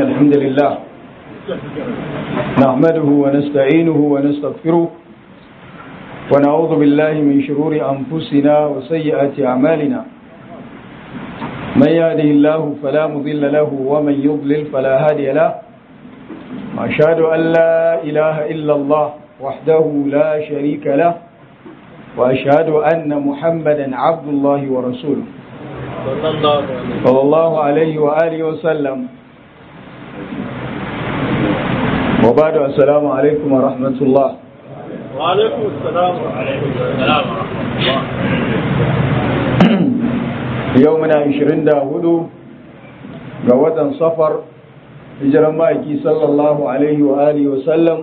الحمد لله نحمده ونستعينه ونستغفره ونعوذ بالله من شرور أنفسنا وسيئات أعمالنا من يهده الله فلا مضل له ومن يضلل فلا هادي له وأشهد أن لا إله إلا الله وحده لا شريك له وأشهد أن محمدا عبد الله ورسوله صلى الله عليه وآله وسلم وبعد السلام عليكم ورحمة الله وعليكم السلام وعليكم السلام ورحمة الله يومنا عشرين داهدو قوة صفر hijiran ma'aiki sallallahu alaihi wa alihi wa sallam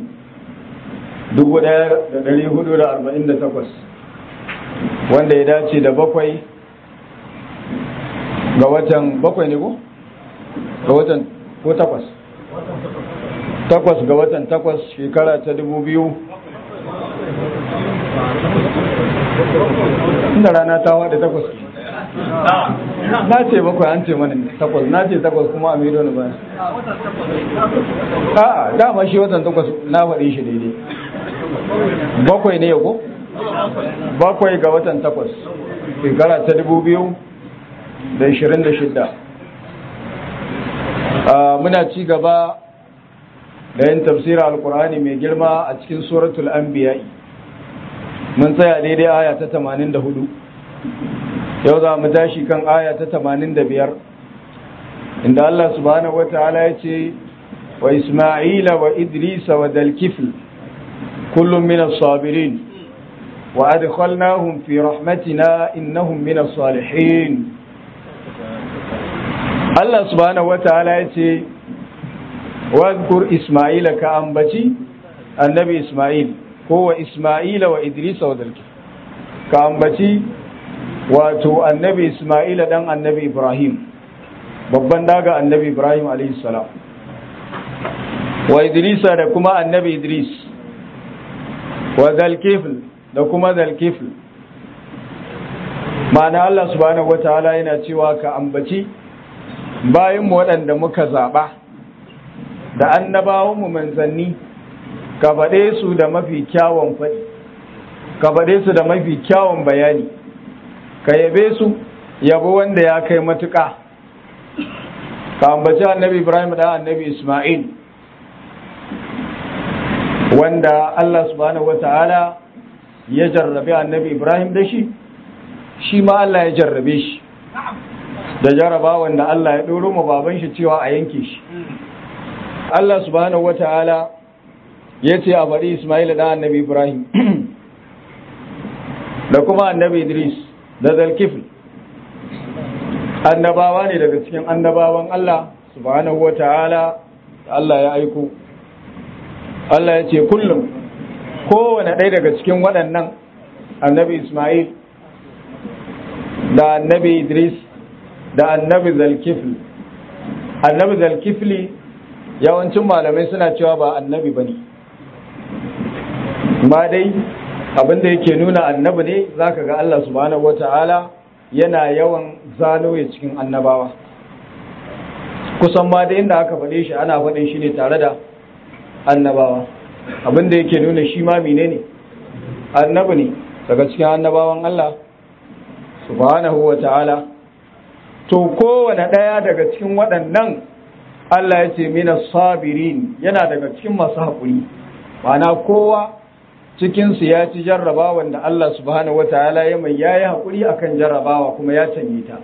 1448 wanda ya dace da bakwai ga watan bakwai ne ko? ga watan ko takwas takwas ga watan takwas shekara ta dubu biyu inda rana ta wada takwas na ce bakwai an ce mana takwas na ce takwas kuma a mero ni ba a dama shi watan takwas na faɗi shi daidai bakwai ne ko bakwai ga watan takwas shekara ta dubu biyu da ishirin da shidda muna ci gaba da yin tafsirar alkur'ani mai girma a cikin suratul anbiya'i mun tsaya daidai aya ta tamanin da hudu yau za mu tashi kan aya ta tamanin da biyar inda Allah subhanahu wa ta'ala ya ce wa Isma'ila wa Idrisa wa Dalkifl kullum min as-sabirin wa adkhalnahum fi rahmatina innahum min as-salihin Allah subhanahu wa ta'ala ya ce wa zkur Isma'ila ka ambaci annabi Isma'il ko wa Isma'ila wa Idrisa wa Dalkifl ka ambaci wato annabi Ismaila dan annabi Ibrahim babban daga annabi Ibrahim salam wa Idrisa da kuma annabi Idris wa Zalkifl da kuma Zalkifl ma'ana Allah subhanahu wataala yana cewa ka ambaci bayan mu waɗanda muka zaɓa da annabawanmu manzanni ka faɗe su da mafi kyawun faɗi ka faɗe su da mafi kyawun bayani ka yabe su yabo wanda ya kai matuƙa ka ambaci annabi ibrahim da annabi isma'il wanda allah subhanahu wata'ala ya jarrabe annabi ibrahim da shi shi ma allah ya jarrabe shi da jarraba wanda allah ya ɗoro ma baban shi cewa a yanke shi allah subhanahu wata'ala ya ce a bari isma'il da annabi ibrahim da kuma annabi idris da zalkifil annabawa ne daga cikin annabawan Allah subhanahu wa ta'ala Allah ya aiko Allah ya ce kullum kowane ɗaya daga cikin waɗannan annabi Ismail da annabi Idris da annabi zalkifil annabi zalkifili yawancin malamai suna cewa ba annabi ba ne ba dai abinda yake nuna annabi ne zaka ga Allah subhanahu wata'ala yana yawan zano ya cikin annabawa kusan ma da inda aka faɗe shi ana faɗin shi ne tare da annabawa abinda yake nuna shi ma menene annabi ne daga cikin annabawan Allah subhanahu wata'ala to kowane ɗaya daga cikin waɗannan Allah ya ce mina sabirin yana daga cikin masu haƙuri ma'ana kowa cikinsu ya ci jarrabawa da Allah subhanahu wataala ya mai yayi hakuri akan jarrabawa kuma ya canye ta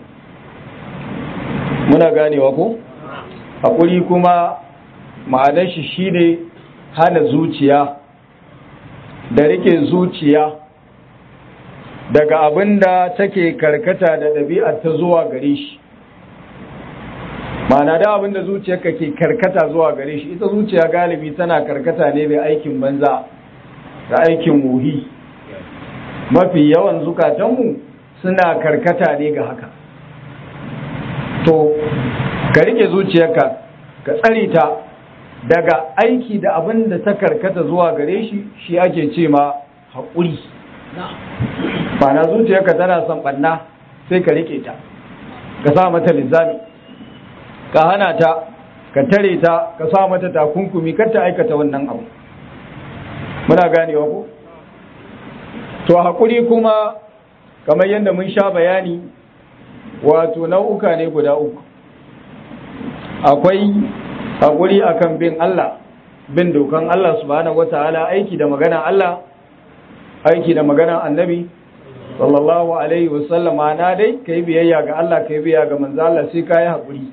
muna ganewa ko hakuri kuma ma'anar shi shine hana zuciya da rike zuciya daga abinda take karkata da ɗabi'ar ta zuwa gare shi ma'ana da abinda zuciyarka ke karkata zuwa gare shi ita zuciya galibi tana karkata ne da aikin banza da aikin wuhi mafi yawan zukatanmu suna karkata ne ga haka to ka rike zuciyarka ka tsare ta daga aiki da abin da ta karkata zuwa gare shi shi ake ce ma haƙuri na zuciyarka tana son ɓanna sai ka rike ta ka sa mata linzami ka hana ta ka tare ta ka sa mata takunkumi kar ta aikata wannan abu muna ganewa ko to haƙuri kuma kamar yadda mun sha bayani wato nau'uka ne guda uku akwai haƙuri akan bin Allah bin dokan Allah subhanahu wataala aiki da magana Allah aiki da magana annabi sallallahu alaihi wasallam na dai kai biyayya ga Allah kai biyayya ga manzo Allah sai kai haƙuri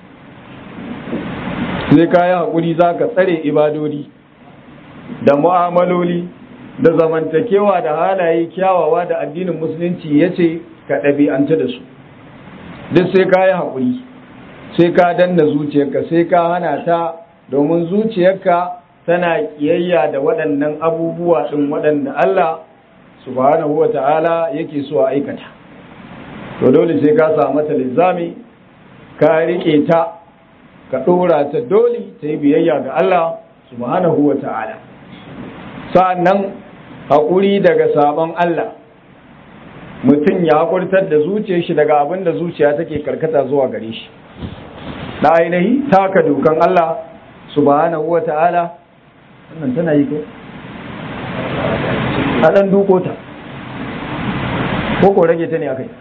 sai kai haƙuri zaka tsare ibadodi da mu'amaloli da zamantakewa da halaye kyawawa da addinin musulunci yace ka ɗabi'anta da su duk sai kai haƙuri sai ka danna zuciyarka sai ka hana ta domin zuciyarka tana kiyayya da waɗannan abubuwa ɗin waɗanda Allah subhanahu wa ta'ala yake so a aikata to dole sai ka samu mata lizami ka riƙe ta ka ɗora ta dole ta yi biyayya ga Allah subhanahu wa ta'ala sa'annan haƙuri daga sabon Allah mutum ya haƙurtar da zuciyar shi daga abin da zuciya take karkata zuwa gare shi na ainihi taka dokan Allah subhanahu wa ta'ala wannan tana yi ko a ɗan duko ta ko ko rage ta ne akai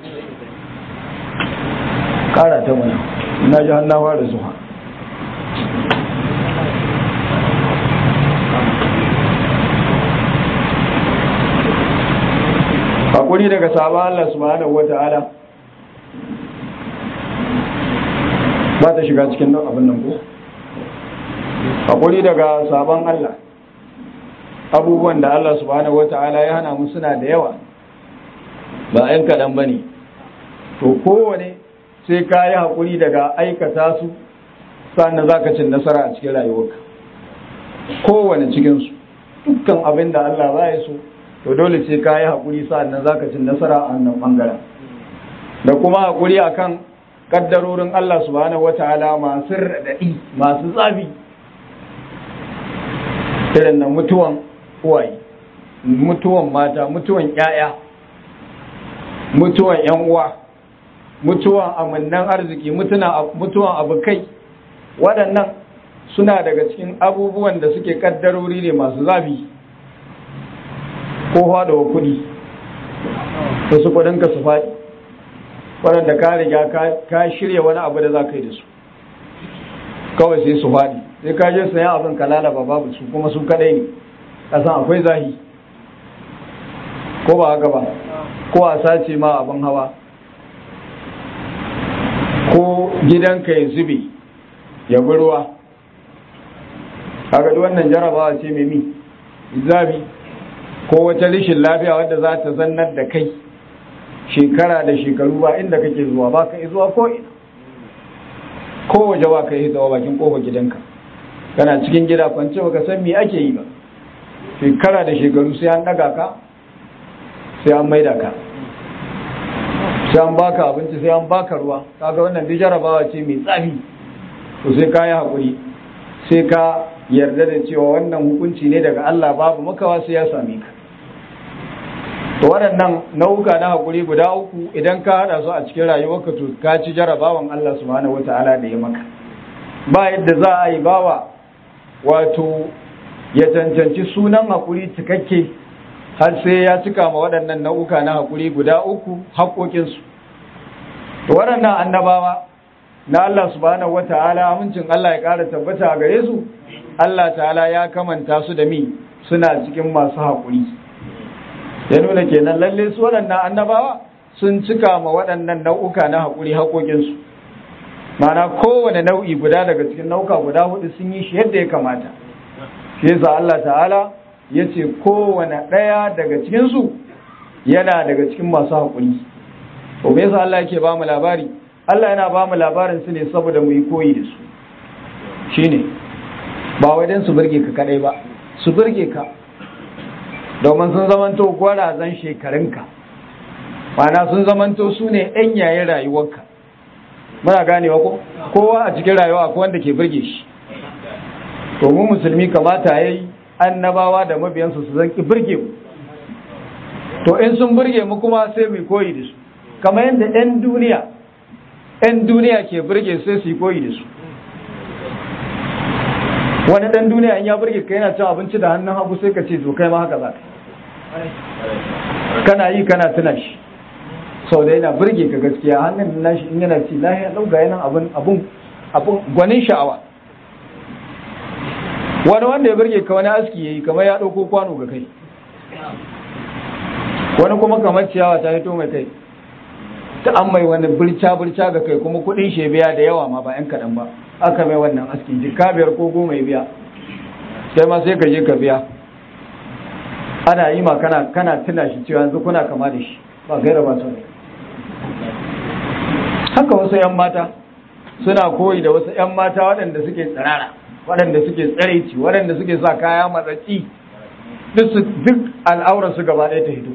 ƙara ta wani na ji hannawa da zuwa hakuri daga sabon Allah subhanahu wa ta'ala ba ta shiga cikin nan abin nan ko hakuri daga sabon Allah abubuwan da Allah subhanahu wata'ala ya hana mu suna da yawa ba ‘yan kaɗan ba ne to kowane sai ka yi haƙuri daga aikata su sannan za ka cin nasara a cikin rayuwarka kowane cikinsu dukkan abin da Allah ba ya so to dole sai ka yi haƙuri sannan za ka cin nasara a wannan ɓangaren da kuma haƙuri akan kaddarorin Allah subhanahu wata'ala masu raɗaɗi masu tsafi irin na mutuwan uwaye mutuwan mata mutuwan ƴaƴa mutuwan ƴan uwa mutuwan amannan arziki mutuwan abokai waɗannan suna daga cikin abubuwan da suke kaddarori ne masu zafi ko haɗawa kuɗi wasu kuɗinka su faɗi waɗanda ka riga ka shirya wani abu da za ka yi da su kawai sai su faɗi sai ka je sayan abin ka lalaba babu su kuma su kadai ne kasan akwai zahi ko ba haka ba ko a sace ma abin hawa ko gidanka ya zube ya bi ruwa haka wannan jarabawa ce mai mi zabi ko wata rishin lafiya wadda za ta zannar da kai shekara da shekaru ba inda kake zuwa ba ka zuwa ko ina ko waje ba ka yi zuwa bakin kofar gidanka kana cikin gida kwance baka san me ake yi ba shekara da shekaru sai an daga ka sai an maida ka sai an baka abinci sai an baka ruwa kaga wannan duk jarabawa ce mai tsafi to sai ka yi haƙuri sai ka yarda da cewa wannan hukunci ne daga Allah babu makawa sai ya same ka to waɗannan nau'uka na haƙuri guda uku idan ka haɗa su a cikin rayuwarka to ka ci jarabawan Allah subhanahu wata'ala da ya maka ba yadda za a yi bawa wato ya cancanci sunan haƙuri cikakke har sai ya cika ma waɗannan nau'uka na haƙuri guda uku haƙoƙinsu to waɗannan annabawa na Allah subhanahu wata'ala amincin Allah ya ƙara tabbata a gare su Allah ta'ala ya kamanta su da mi suna cikin masu haƙuri ya nuna kenan lalle su waɗannan annabawa sun cika ma waɗannan nau'uka na haƙuri haƙoƙinsu mana kowane nau'i guda daga cikin nau'uka guda hudu sun yi shi yadda ya kamata shi yasa Allah ta'ala ya ce kowane ɗaya daga cikinsu yana daga cikin masu haƙuri to me yasa Allah yake ba mu labari Allah yana ba mu labarin su ne saboda mu yi koyi da su shine ba wai dan su burge ka kadai ba su burge ka domin sun zamanto gwarazan shekarunka mana sun zamanto su ne ɗan yayin rayuwarka muna ganewa ko kowa a cikin rayuwa akwai wanda ke burge shi to mu musulmi kamata yayi annabawa da mabiyansu su zanki burge mu to in sun burge mu kuma sai mu koyi da su kamar yadda 'yan duniya 'yan duniya ke burge sai su yi koyi da su wani dan duniya in ya burge ka yana cin abinci da hannun hagu sai ka ce to kai ma haka za ka kana yi kana tuna shi sau da yana burge ka gaskiya hannun nashi in yana ci lahiya ɗauka yana abun abun abun gwanin sha'awa wani wanda ya burge ka wani aski yayi kamar ya ɗauko kwano ga kai wani kuma kamar ciyawa ta fito mai kai ta an mai wani birca birca ga kai kuma kuɗin shi biya da yawa ma ba yan kaɗan ba aka mai wannan aski jika biyar ko goma ya biya sai ma sai ka je ka biya ana yi ma kana kana tuna shi cewa yanzu kuna kama da shi ba gaira ba sau haka wasu 'yan mata suna koyi da wasu 'yan mata waɗanda suke tsirara waɗanda suke tsaraici waɗanda suke sa kaya matsatsi duk al'aurar su gaba ɗaya ta hito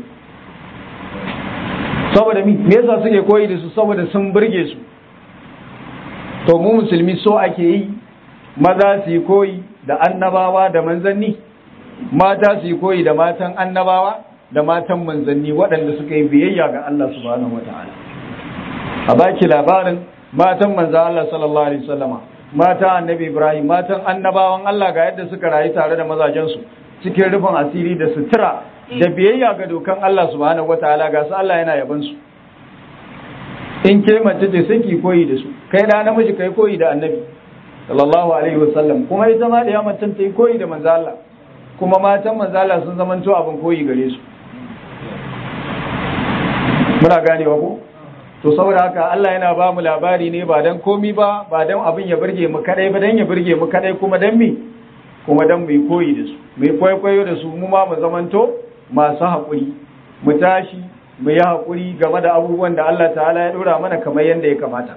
saboda mi me yasa suke koyi da su saboda sun burge su to mu musulmi so ake yi maza su yi koyi da annabawa da manzanni mata su yi koyi da matan annabawa da matan manzanni waɗanda suka yi biyayya ga Allah subhanahu wataala a baki labarin matan manzo Allah sallallahu alaihi wasallama mata annabi Ibrahim matan annabawan Allah ga yadda suka rayu tare da mazajensu cikin rufin asiri da sutura da biyayya ga dokan Allah subhanahu wataala ga su Allah yana yaban su in ke mace ce sai ki koyi da su kai da namiji kai koyi da annabi sallallahu alaihi wasallam kuma ita ma da ya mace ta yi koyi da manzo Allah kuma matan manzo Allah sun zamanto abin koyi gare su muna ganewa ko to saboda haka Allah yana ba mu labari ne ba dan komi ba ba dan abin ya burge mu kadai ba dan ya burge mu kadai kuma dan mi kuma dan mu koyi da su mu kwaikwayo da su mu ma mu zamanto masu haƙuri mu tashi mu yi haƙuri game da abubuwan da Allah ta'ala ya dora mana kamar yadda ya kamata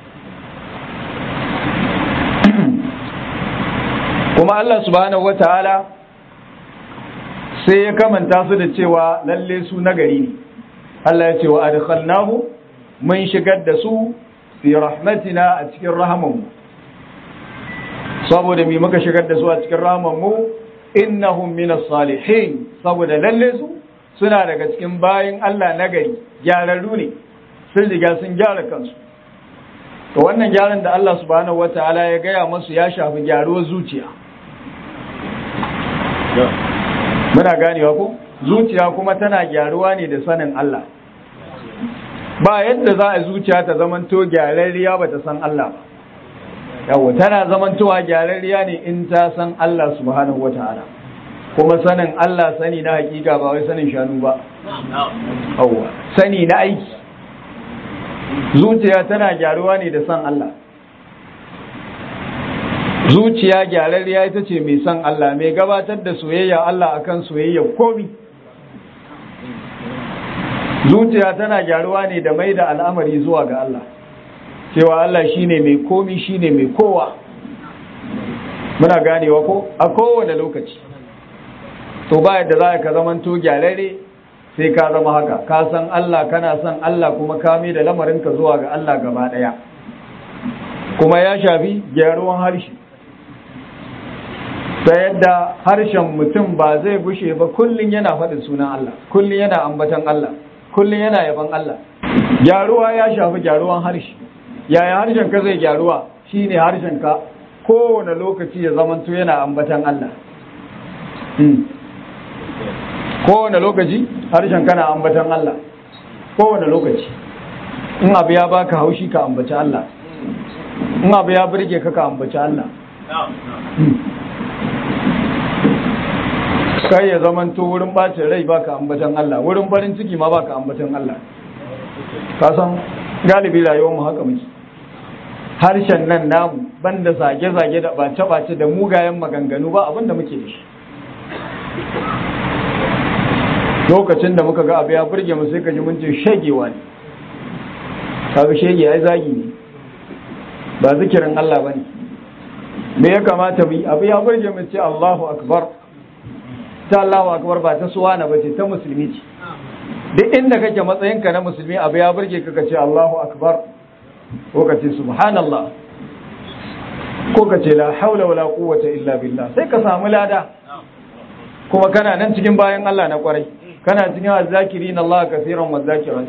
kuma Allah subhanahu wata'ala sai ya kamanta su da cewa lalle su nagari ne Allah ya ce wa adkhalnahu mun shigar da su fi rahmatina a cikin rahamanmu saboda mi muka shigar da su a cikin rahamanmu innahum minas salihin saboda lalle su suna daga cikin bayin Allah nagari gyararru ne sun riga sun gyara kansu to wannan gyaran da Allah subhanahu wataala ya gaya masu ya shafi gyaruwar zuciya muna ganewa ko zuciya kuma tana gyaruwa ne da sanin Allah ba yadda za a zuciya ta zamanto gyararriya ba ta san Allah ba yawo tana zamantowa gyararriya ne in ta san Allah subhanahu wata'ala kuma sanin Allah sani na hakika ba wai sanin shanu ba yawo sani na aiki zuciya tana gyaruwa ne da san Allah zuciya gyararriya ita ce mai san Allah mai gabatar da soyayya Allah akan soyayya komi zuciya tana gyaruwa ne da mai da al'amari zuwa ga Allah cewa Allah shine mai komi shine mai kowa muna ganewa ko a kowane lokaci to ba yadda za ka zamanto gyararre sai ka zama haka ka san Allah kana san Allah kuma ka mai da lamarinka zuwa ga Allah gaba daya kuma ya shafi gyaruwan harshe ta yadda harshen mutum ba zai bushe ba kullum yana faɗin sunan Allah kullum yana ambatan Allah kullum yana yaban Allah gyaruwa ya shafi gyaruwan harshe yaya harshen ka zai gyaruwa shine harshen ka kowane lokaci ya zamanto yana ambatan Allah kowane lokaci harshen kana ambatan Allah kowane lokaci in abu ya baka haushi ka ambaci Allah in abu ya burge ka ka ambaci Allah kai ya zamanto wurin bacin rai baka ambatan Allah wurin farin ciki ma baka ambatan Allah ka san galibi rayuwar mu haka muke harshen nan namu banda zage-zage da bace-bace da mugayen maganganu ba abinda muke da shi lokacin da muka ga abu ya burge mu sai ka ji mun ce shagewa ne kaga shege ai zagi ne ba zikirin Allah bane me ya kamata mu yi abu ya burge mu ce Allahu akbar ta Allahu akbar ba ta suwana ba ce ta musulmi ce duk inda kake matsayinka na musulmi abu ya burge ka ce Allahu akbar ko ka ce subhanallah ko ka ce la haula wala quwwata illa billah sai ka samu lada kuma kana nan cikin bayan Allah na kwarai kana cikin azzakirin Allah kaseeran wa zakiran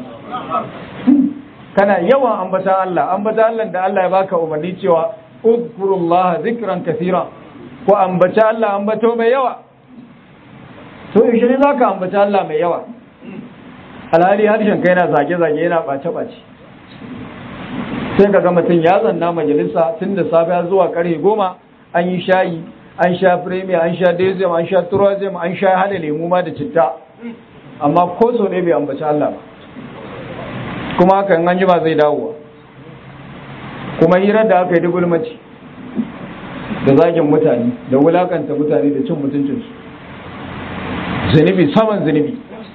kana yawan ambata Allah ambata Allah da Allah ya baka umarni cewa udkurullaha zikran kaseera ku ambaci Allah ambato mai yawa to yaushe ne za ka ambaci Allah mai yawa alhali harshen kai yana zage-zage yana ɓace-ɓace sai ka ga mutum ya zanna majalisa tun da safiya zuwa karfe goma an yi shayi an sha premier an sha dezem an sha turazem an sha hada lemu ma da citta amma ko so ne bai ambaci Allah ba kuma haka in an jima zai dawowa kuma hirar da aka yi da gulmaci da zagin mutane da wulakanta mutane da cin mutuncinsu zunubi saman zunubi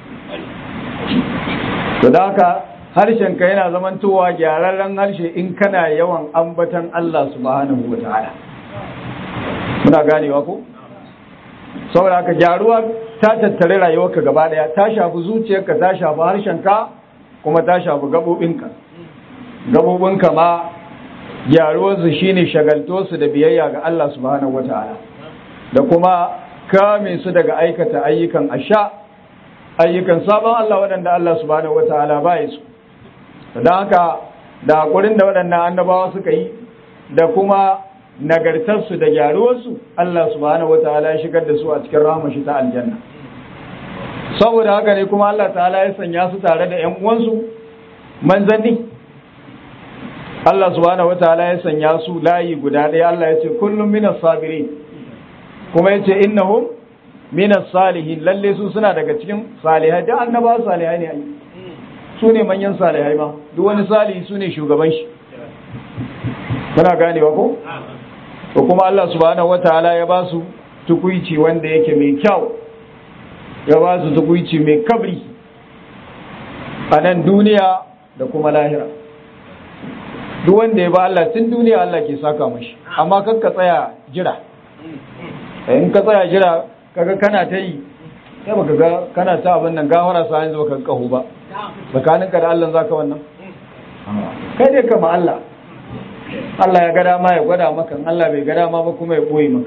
to da haka harshenka yana zamantowa gyararren harshe in kana yawan ambatan Allah subhanahu wa ta'ala muna ganewa ko saboda haka gyaruwa ta tattare rayuwarka gaba daya ta shafi zuciyarka ta shafi harshenka kuma ta shafi gabobinka gabobinka ma gyaruwarsu shine shagalto su da biyayya ga Allah subhanahu wa ta'ala da kuma kame su daga aikata ayyukan asha ayyukan sabon Allah waɗanda Allah subhanahu wa ta'ala ba su don haka da haƙurin da waɗannan annabawa suka yi da kuma nagartarsu da gyaruwarsu Allah subhanahu wa ta'ala ya shigar da su a cikin rahamashi ta aljanna saboda haka ne kuma Allah ta'ala ya sanya su tare da ‘yan uwansu manzanni Allah subhanahu wa ta'ala ya sanya su layi guda ɗaya Allah ya ce kullum minas sabiri kuma ya ce innahum minas salihin lalle su suna daga cikin salihai da annabawa salihai ne ai su ne manyan salihai ma duk wani salihi su ne shugaban shi muna ganewa ko to kuma Allah subhanahu wataala ya ba su tukuici wanda yake mai kyau ya ba su tukuici mai kabri a nan duniya da kuma lahira duk wanda ya ba Allah tun duniya Allah ke saka mashi amma kan ka tsaya jira in ka tsaya jira kaga kana ta yi sai baka ga kana ta abin nan gawara sa yanzu baka kahu ba tsakaninka da Allah zaka wannan kai dai kama Allah Allah ya ga dama ya gwada maka Allah bai ga dama ba kuma ya boye maka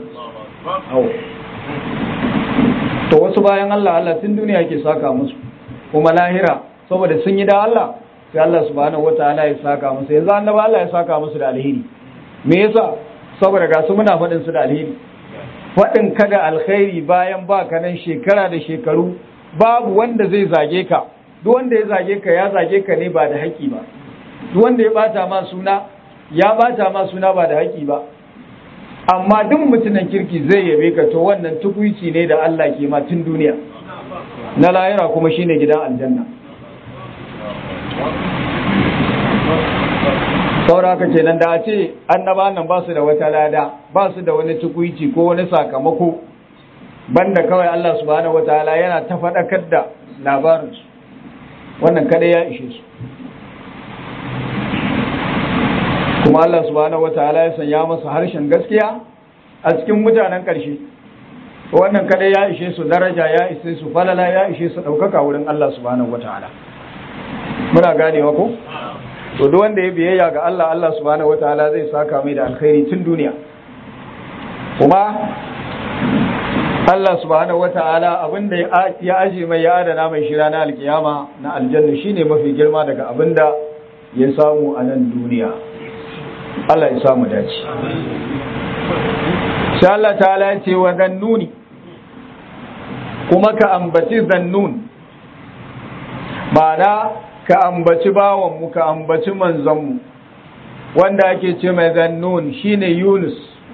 to wasu bayan Allah Allah tun duniya ke saka musu kuma lahira saboda sun yi da Allah sai Allah subhanahu wataala ya saka musu yanzu annabi Allah ya saka musu da alheri me yasa saboda ga su muna faɗin su da alheri faɗin ka da alkhairi bayan ba ka nan shekara da shekaru babu wanda zai zage ka duk wanda ya zage ka ya zage ka ne ba da haƙi ba duk wanda ya bata ma suna ya bata ma suna ba da haƙi ba amma duk mutumin kirki zai yabe ka to wannan tukuici ne da Allah ke ma tun duniya na lahira kuma shine gidan aljanna saura haka kenan da a ce annaba nan ba su da wata lada ba su da wani tukuici ko wani sakamako banda kawai Allah subhanahu wataala yana ta faɗakar da labarinsu wannan kada ya ishe su kuma Allah subhanahu wataala ya sanya masa harshen gaskiya a cikin mutanen ƙarshe wannan kada ya ishe su daraja ya ishe su falala ya ishe su ɗaukaka wurin Allah subhanahu wataala muna ganewa ko to duk wanda ya biyayya ga Allah Allah subhanahu wataala zai saka mai da alkhairi tun duniya kuma Allah subhanahu wataala abinda ya aje mai ya adana mai shira na alkiyama na aljanna shine mafi girma daga abinda ya samu a nan duniya Allah ya samu dace sai Allah ta'ala ya ce wa zannuni kuma ka ambaci zannun ma'ana ka ambaci bawanmu ka ambaci manzonmu wanda ake ce mai zannun shine Yunus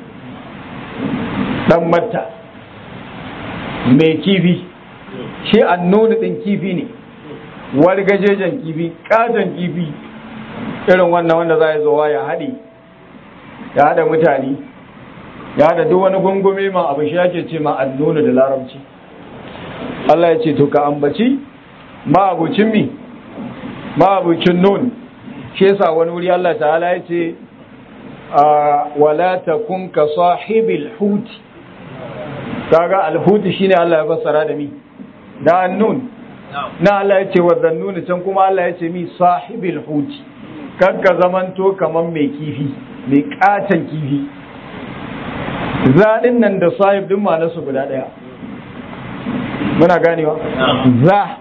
dan matta mai kifi shi annuni din kifi ne wargajejen kifi katon kifi irin wannan wanda za ya zowa ya haɗe ya haɗa mutane ya haɗa duk wani gungume ma abu shi ake ce ma annuni da larabci Allah ya ce to ka ambaci ma abucin mi ma'abucin nun shi yasa wani wuri Allah ta'ala ya ce wala takun ka sahibil huti kaga alhuti shine Allah ya fassara da mi da annun na Allah ya ce wa zannuni can kuma Allah ya ce mi sahibil huti kakka zamanto kaman mai kifi mai katan kifi zaɗin nan da sahib din ma nasu guda ɗaya muna ganewa za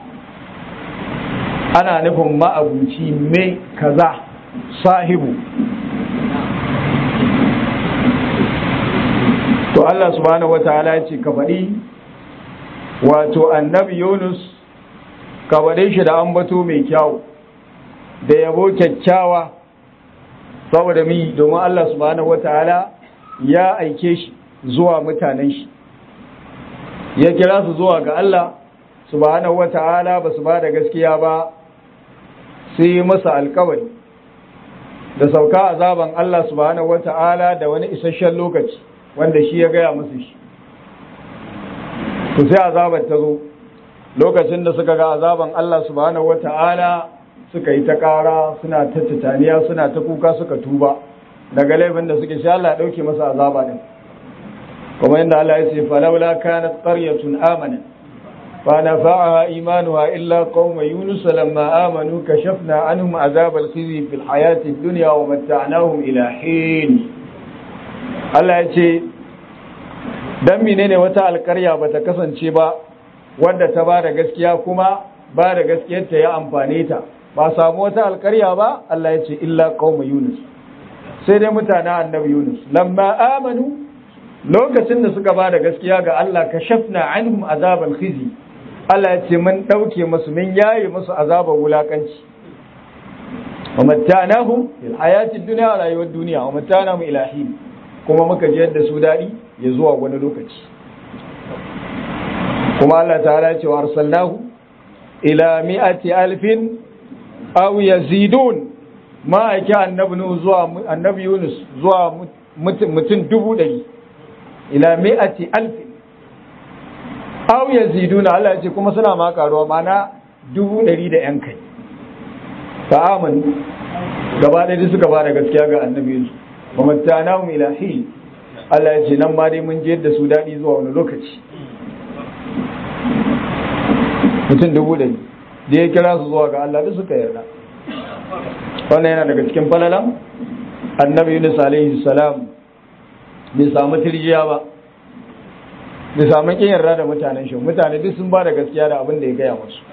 ana nufin ma'abuci mai kaza sahibu to Allah subhanahu wataala ya ce ka faɗi wato annabi Yunus ka faɗe shi da ambato mai kyau da yabo kyakkyawa saboda mi domin Allah subhanahu wataala ya aike shi zuwa mutanen shi ya kira su zuwa ga Allah subhanahu wataala ba su ba da gaskiya ba sai masa alkawari da sauka azaban Allah subhanahu wata'ala da wani isasshen lokaci wanda shi ya gaya musu shi to sai azabar ta zo lokacin da suka ga azaban Allah subhanahu wata'ala suka yi ta ƙara suna ta titaniya suna ta kuka suka tuba daga laifin da suke sha Allah ya dauke masa azaba din kuma inda Allah ya ce falawla kanat qaryatun amanat فنفعها إيمانها إلا قوم يونس لما آمنوا كشفنا عنهم عذاب الخزي في الحياة الدنيا ومتعناهم إلى حين Allah ya ce, Don menene wata alkarya ba ta kasance ba wadda ta ba da gaskiya kuma ba da gaskiyarta ya amfane ta, ba samu wata alkarya ba Allah ya ce, Illa qauma Yunus, sai dai mutanen annabi Yunus, lamma amanu lokacin da suka ba da gaskiya ga Allah ka shafna anhum azabal khizi Allah ya ce mun ɗauke musu mun yaye musu azabar wulakanci wa mattanahu fil hayati dunya rayuwar duniya wa mattanahu ilahi kuma muka ji yadda su daɗi ya zuwa wani lokaci kuma Allah ta'ala ya ce wa arsalnahu ila mi'ati alfin aw yazidun ma aiki annabi nu zuwa annabi Yunus zuwa mutum dubu ɗari ila mi'ati alfin aw yaziduna Allah ya ce kuma suna ma karuwa mana dubu ɗari da yan kai ta amin gaba ɗaya suka ba da gaskiya ga annabi su wa mattana mu ilahi Allah ya ce nan ma dai mun je da su daɗi zuwa wani lokaci mutum dubu ɗari da ya kira su zuwa ga Allah duk suka yarda wannan yana daga cikin falalan annabi Yunus alaihi salam bai samu tirjiya ba bai samu kin yarda da mutanen shi mutane duk sun ba da gaskiya da abin da ya gaya musu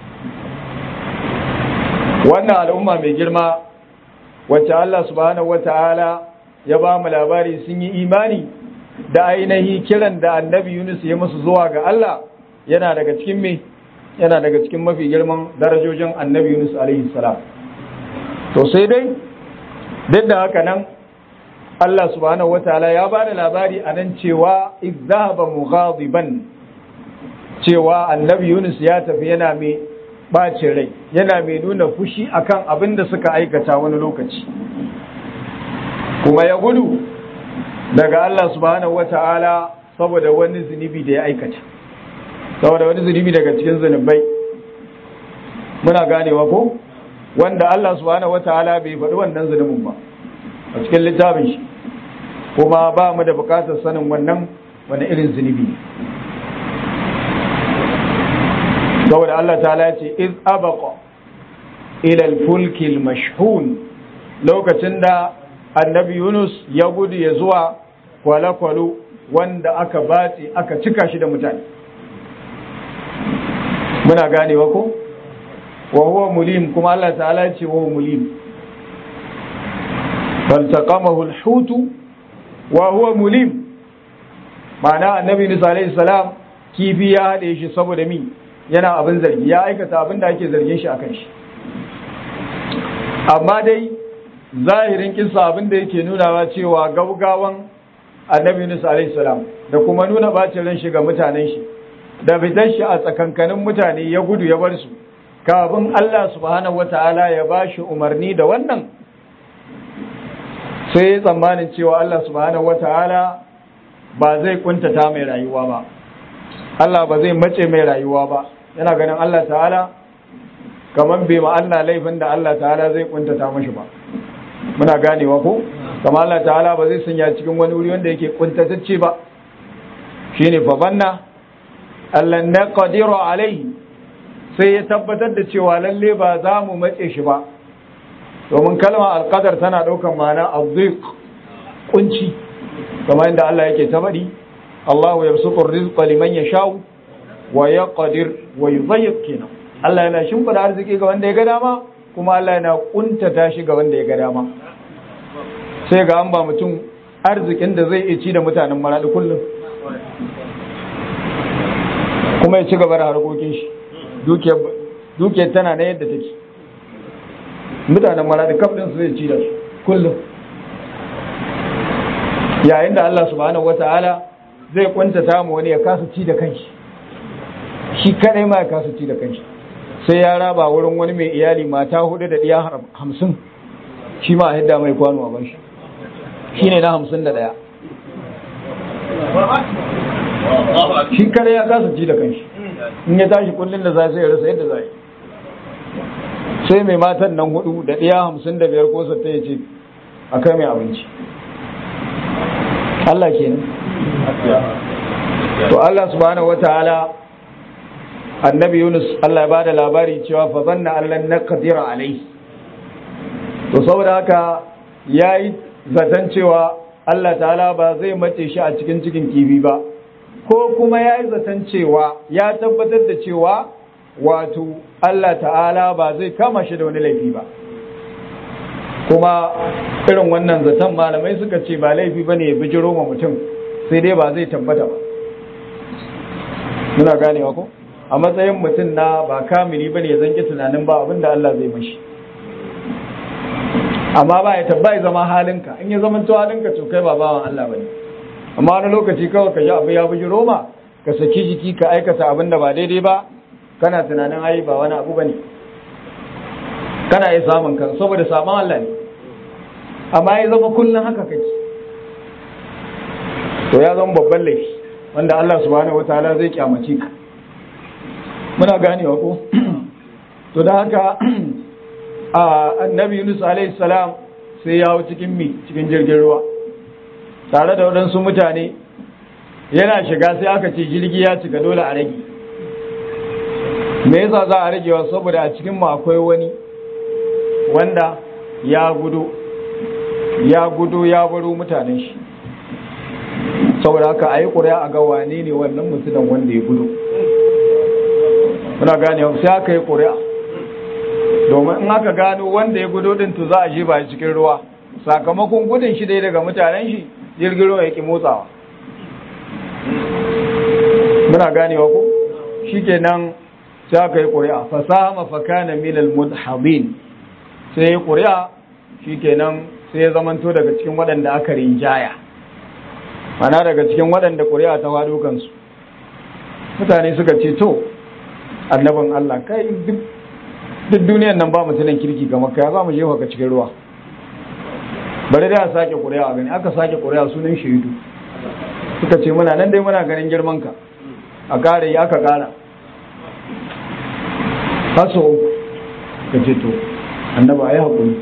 wannan al'umma mai girma wacce Allah subhanahu wata'ala ya ba mu labari sun yi imani da ainihi kiran da annabi Yunus ya musu zuwa ga Allah yana daga cikin me yana daga cikin mafi girman darajojin annabi Yunus alaihi salam to sai dai duk da haka nan Allah subhanahu wataala ya ba da labari a nan cewa izahaba mughadiban cewa annabi Yunus ya tafi yana mai bacin rai yana mai nuna fushi akan abin da suka aikata wani lokaci kuma ya gudu daga Allah subhanahu wataala saboda wani zunubi da ya aikata saboda wani zunubi daga cikin zunubai muna ganewa ko wanda Allah subhanahu wataala bai faɗi wannan zunubin ba a cikin littafin shi kuma ba mu da bukatar sanin wannan wani irin zunubi ne saboda Allah ta'ala ce iz abaqa ila al-fulk al-mashhun lokacin da annabi Yunus ya gudu ya zuwa kwale-kwalo wanda aka bace aka cika shi da mutane muna ganewa ko wa huwa mulim kuma Allah ta'ala ce wa huwa mulim فالتقمه الحوت وهو مليم معنى النبي نسى عليه السلام kifi ya haɗe shi saboda mi yana abin zargi ya aikata abin da ake zargin shi akan shi amma dai zahirin kisa abin da yake nunawa cewa gaugawan annabi Nusa alaihi salam da kuma nuna bacin ran shi ga mutanen shi da fitar shi a tsakankanin mutane ya gudu ya bar su kafin Allah subhanahu wataala ya bashi umarni da wannan sai ya tsammanin cewa Allah subhanahu wata'ala ba zai kuntata mai rayuwa ba Allah ba zai mace mai rayuwa ba yana ganin Allah ta'ala kamar bai ma Allah laifin da Allah ta'ala zai kuntata mashi ba muna ganewa ko kamar Allah ta'ala ba zai sanya cikin wani wuri wanda yake kuntatacce ba shine fa banna Allah na qadiru alaihi sai ya tabbatar da cewa lalle ba za mu mace shi ba domin kalmar alƙadar tana ɗaukar ma'ana azziq kunci kamar yadda Allah yake ta faɗi Allahu yabsutu rizqa liman yasha'u wa yaqdir wa yudayyiq kenan Allah yana shimfida arziki ga wanda ya ga dama kuma Allah yana kuntata shi ga wanda ya ga dama sai ga an ba mutum arzikin da zai iya ci da mutanen maradi kullum kuma ya ci gaba da harkokin shi dukiyar tana na yadda take mutanen maradi kafin su zai ci da su kullum yayin da Allah subhanahu wata'ala zai kwantata mu wani ya kasa ci da kanshi shi kadai ma ya kasa ci da kanshi sai ya raba wurin wani mai iyali mata hudu da ɗiya hamsin shi ma a hidda mai kwano a ban shi shi ne na hamsin da ɗaya shi kare ya kasa ci da kanshi in ya tashi kullum da za sai ya rasa yadda za yi sai mai matan nan hudu da ɗiya hamsin da biyar ko ta ya ce a kai mai abinci Allah ke to Allah subhanahu wa ta'ala annabi Yunus Allah ya bada labari cewa fa zanna allan naqdira alai to saboda haka yayi zaton cewa Allah ta'ala ba zai mace shi a cikin cikin kifi ba ko kuma yayi zaton cewa ya tabbatar da cewa wato Allah ta'ala ba zai kama shi da wani laifi ba kuma irin wannan zaton malamai suka ce ba laifi bane ya bijiro ma mutum sai dai ba zai tabbata ba muna ganewa ko a matsayin mutum na ba kamili bane ya zanki tunanin ba abinda Allah zai mashi amma ba ya tabbai zama halinka in ya zama to halinka to kai ba bawan Allah bane amma wani lokaci kawai ka ji abu ya buji roma ka saki jiki ka aikata abin da ba daidai ba kana tunanin ai ba wani abu bane kana iya samun ka saboda saman Allah ne amma ya zama kullum haka kake to ya zama babban laifi wanda Allah subhanahu wataala zai kyamace ka muna ganewa ko to da haka annabi Yunus alaihi salam sai ya hau cikin mi cikin jirgin ruwa tare da waɗansu mutane yana shiga sai aka ce jirgi ya cika dole a rage me yasa za a ragewa saboda a cikin mu akwai wani wanda ya gudu ya gudu ya baro mutanen shi saboda haka a yi ƙuri'a a ga wane ne wannan mutumin wanda ya gudu muna gane sai aka yi ƙuri'a domin in aka gano wanda ya gudu din to za a je ba cikin ruwa sakamakon gudun shi dai daga mutanen shi jirgin ruwa yake motsawa muna ganewa ko shikenan sai aka yi ƙuri'a fasaha mafakana milal mudhabin sai ya ƙuri'a shikenan sai ya zamanto daga cikin waɗanda aka rinjaya mana daga cikin waɗanda ƙuri'a ta faɗo kansu mutane suka ce to annabin Allah kai duk duniyan nan ba mutumin kirki ga makka ya za mu jefa ka cikin ruwa bari da sake ƙuri'a a gani aka sake ƙuri'a sunan shaidu suka ce muna nan dai muna ganin girman ka a ƙara yi aka ƙara haso uku ka ce to annaba a yi haƙuri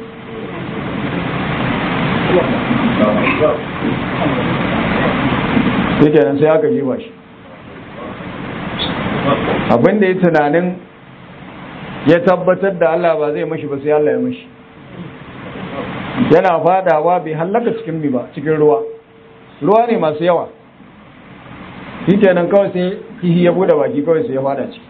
sai kenan sai aka jefa shi abin da ya tunanin ya tabbatar da Allah ba zai mashi ba sai Allah ya mashi yana fadawa bai hallaka cikin mi ba cikin ruwa ruwa ne masu yawa shi kenan kawai sai kihi ya bude baki kawai sai ya fada ciki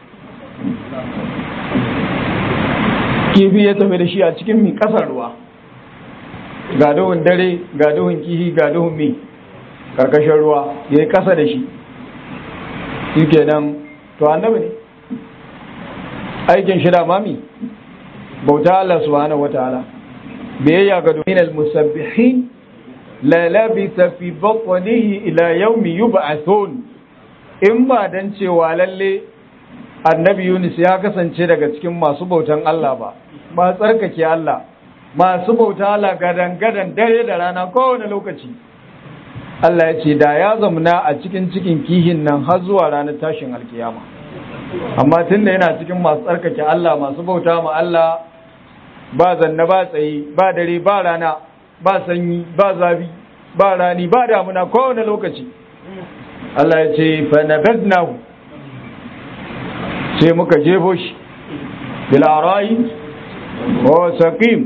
kifi ya tafi da shi a cikin mi kasar ruwa ga duhun dare ga duhun kihi ga duhun mi karkashin ruwa ya yi kasa da shi shi kenan to annabi ne aikin shi da mami bauta Allah subhanahu wataala biyayya ga domin al-musabbihin la labisa fi batnihi ila yawmi yub'athun in ba dan cewa lalle annabi Yunus ya kasance daga cikin masu bautan Allah ba ba tsarkake Allah masu bauta Allah gadan gadan dare da rana kowane lokaci Allah ya ce da ya zamna a cikin cikin kihin nan har zuwa ranar tashin alkiyama amma tun da yana cikin masu tsarkake Allah masu bauta ma Allah ba zanna ba tsaye ba dare ba rana ba sanyi ba zafi ba rani ba damuna kowane lokaci Allah ya ce fa nabadnahu sai muka jefo shi bil arai wa saqim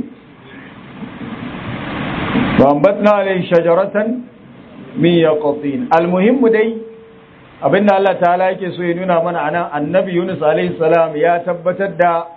wa ambatna alayhi shajaratan min yaqtin almuhim dai abinda Allah ta'ala yake so ya nuna mana anan annabi Yunus alaihi salam ya tabbatar da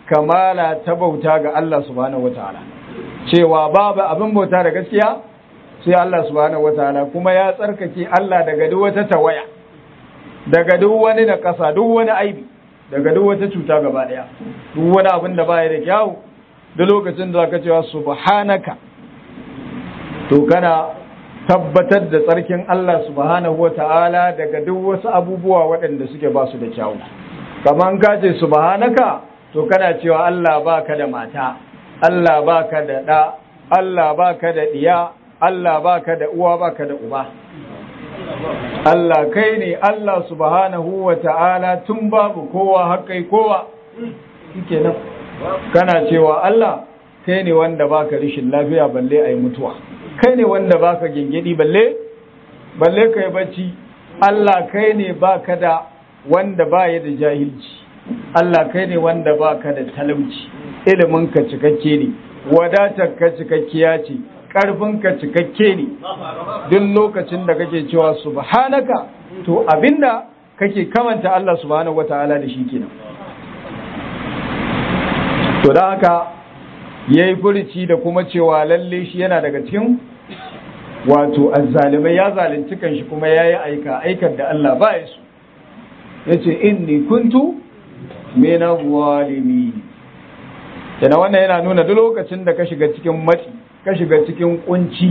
kamala ta bauta ga Allah subhanahu wataala cewa babu abin bauta da gaskiya sai Allah subhanahu wataala kuma ya tsarkake Allah daga duk wata tawaya daga duk wani na kasa duk wani aibi daga duk wata cuta gaba daya duk wani abin da baya da kyau da lokacin da zaka cewa subhanaka to kana tabbatar da tsarkin Allah subhanahu wataala daga duk wasu abubuwa waɗanda suke ba su da kyau kaman ka ce subhanaka to kana cewa Allah baka da mata Allah baka da ɗa Allah baka da ɗiya Allah baka da uwa baka da uba Allah kai ne Allah subhanahu wa ta'ala tun babu kowa haƙai kowa shike nan kana cewa Allah kai ne wanda baka rishin lafiya balle a yi mutuwa kai ne wanda baka gingidi balle balle ka yi bacci Allah kai ne baka da wanda baya da jahilci Allah kai ne wanda baka da talauci ilimin ka cikakke ne wadatar ka cikakkiya ce karfin ka cikakke ne duk lokacin da kake cewa subhanaka to abinda kake kamanta Allah subhanahu wataala da shi kenan to da haka yayi furici da kuma cewa lalle shi yana daga cikin wato azzalimai ya zalunci kanshi kuma yayi aika aikar da Allah ba ya so yace inni kuntu min zalimin yana wannan yana nuna duk lokacin da ka shiga cikin matsi ka shiga cikin kunci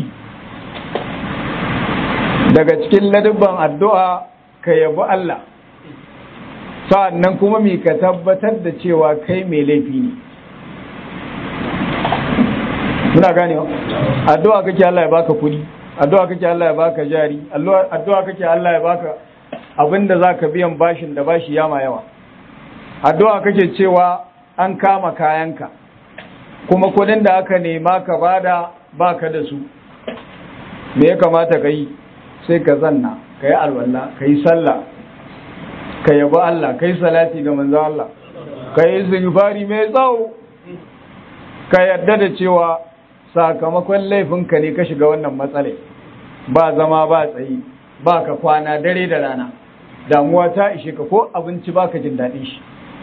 daga cikin ladabban addu'a ka yabi Allah sa'annan kuma mi ka tabbatar da cewa kai mai laifi ne muna ganewa addu'a kake Allah ya baka kudi addu'a kake Allah ya baka jari addu'a kake Allah ya baka abinda zaka biyan bashin da bashi yama yawa addu'a kake cewa an kama kayanka kuma kudin da aka nema ka bada baka da su me ya kamata ka yi sai ka zanna ka yi alwala ka yi sallah ka yabi Allah ka yi salati ga manzo Allah ka yi istighfari mai tsawo ka yarda da cewa sakamakon laifinka ne ka shiga wannan matsala ba zama ba tsayi ba ka kwana dare da rana damuwa ta ishe ka ko abinci baka jin daɗin shi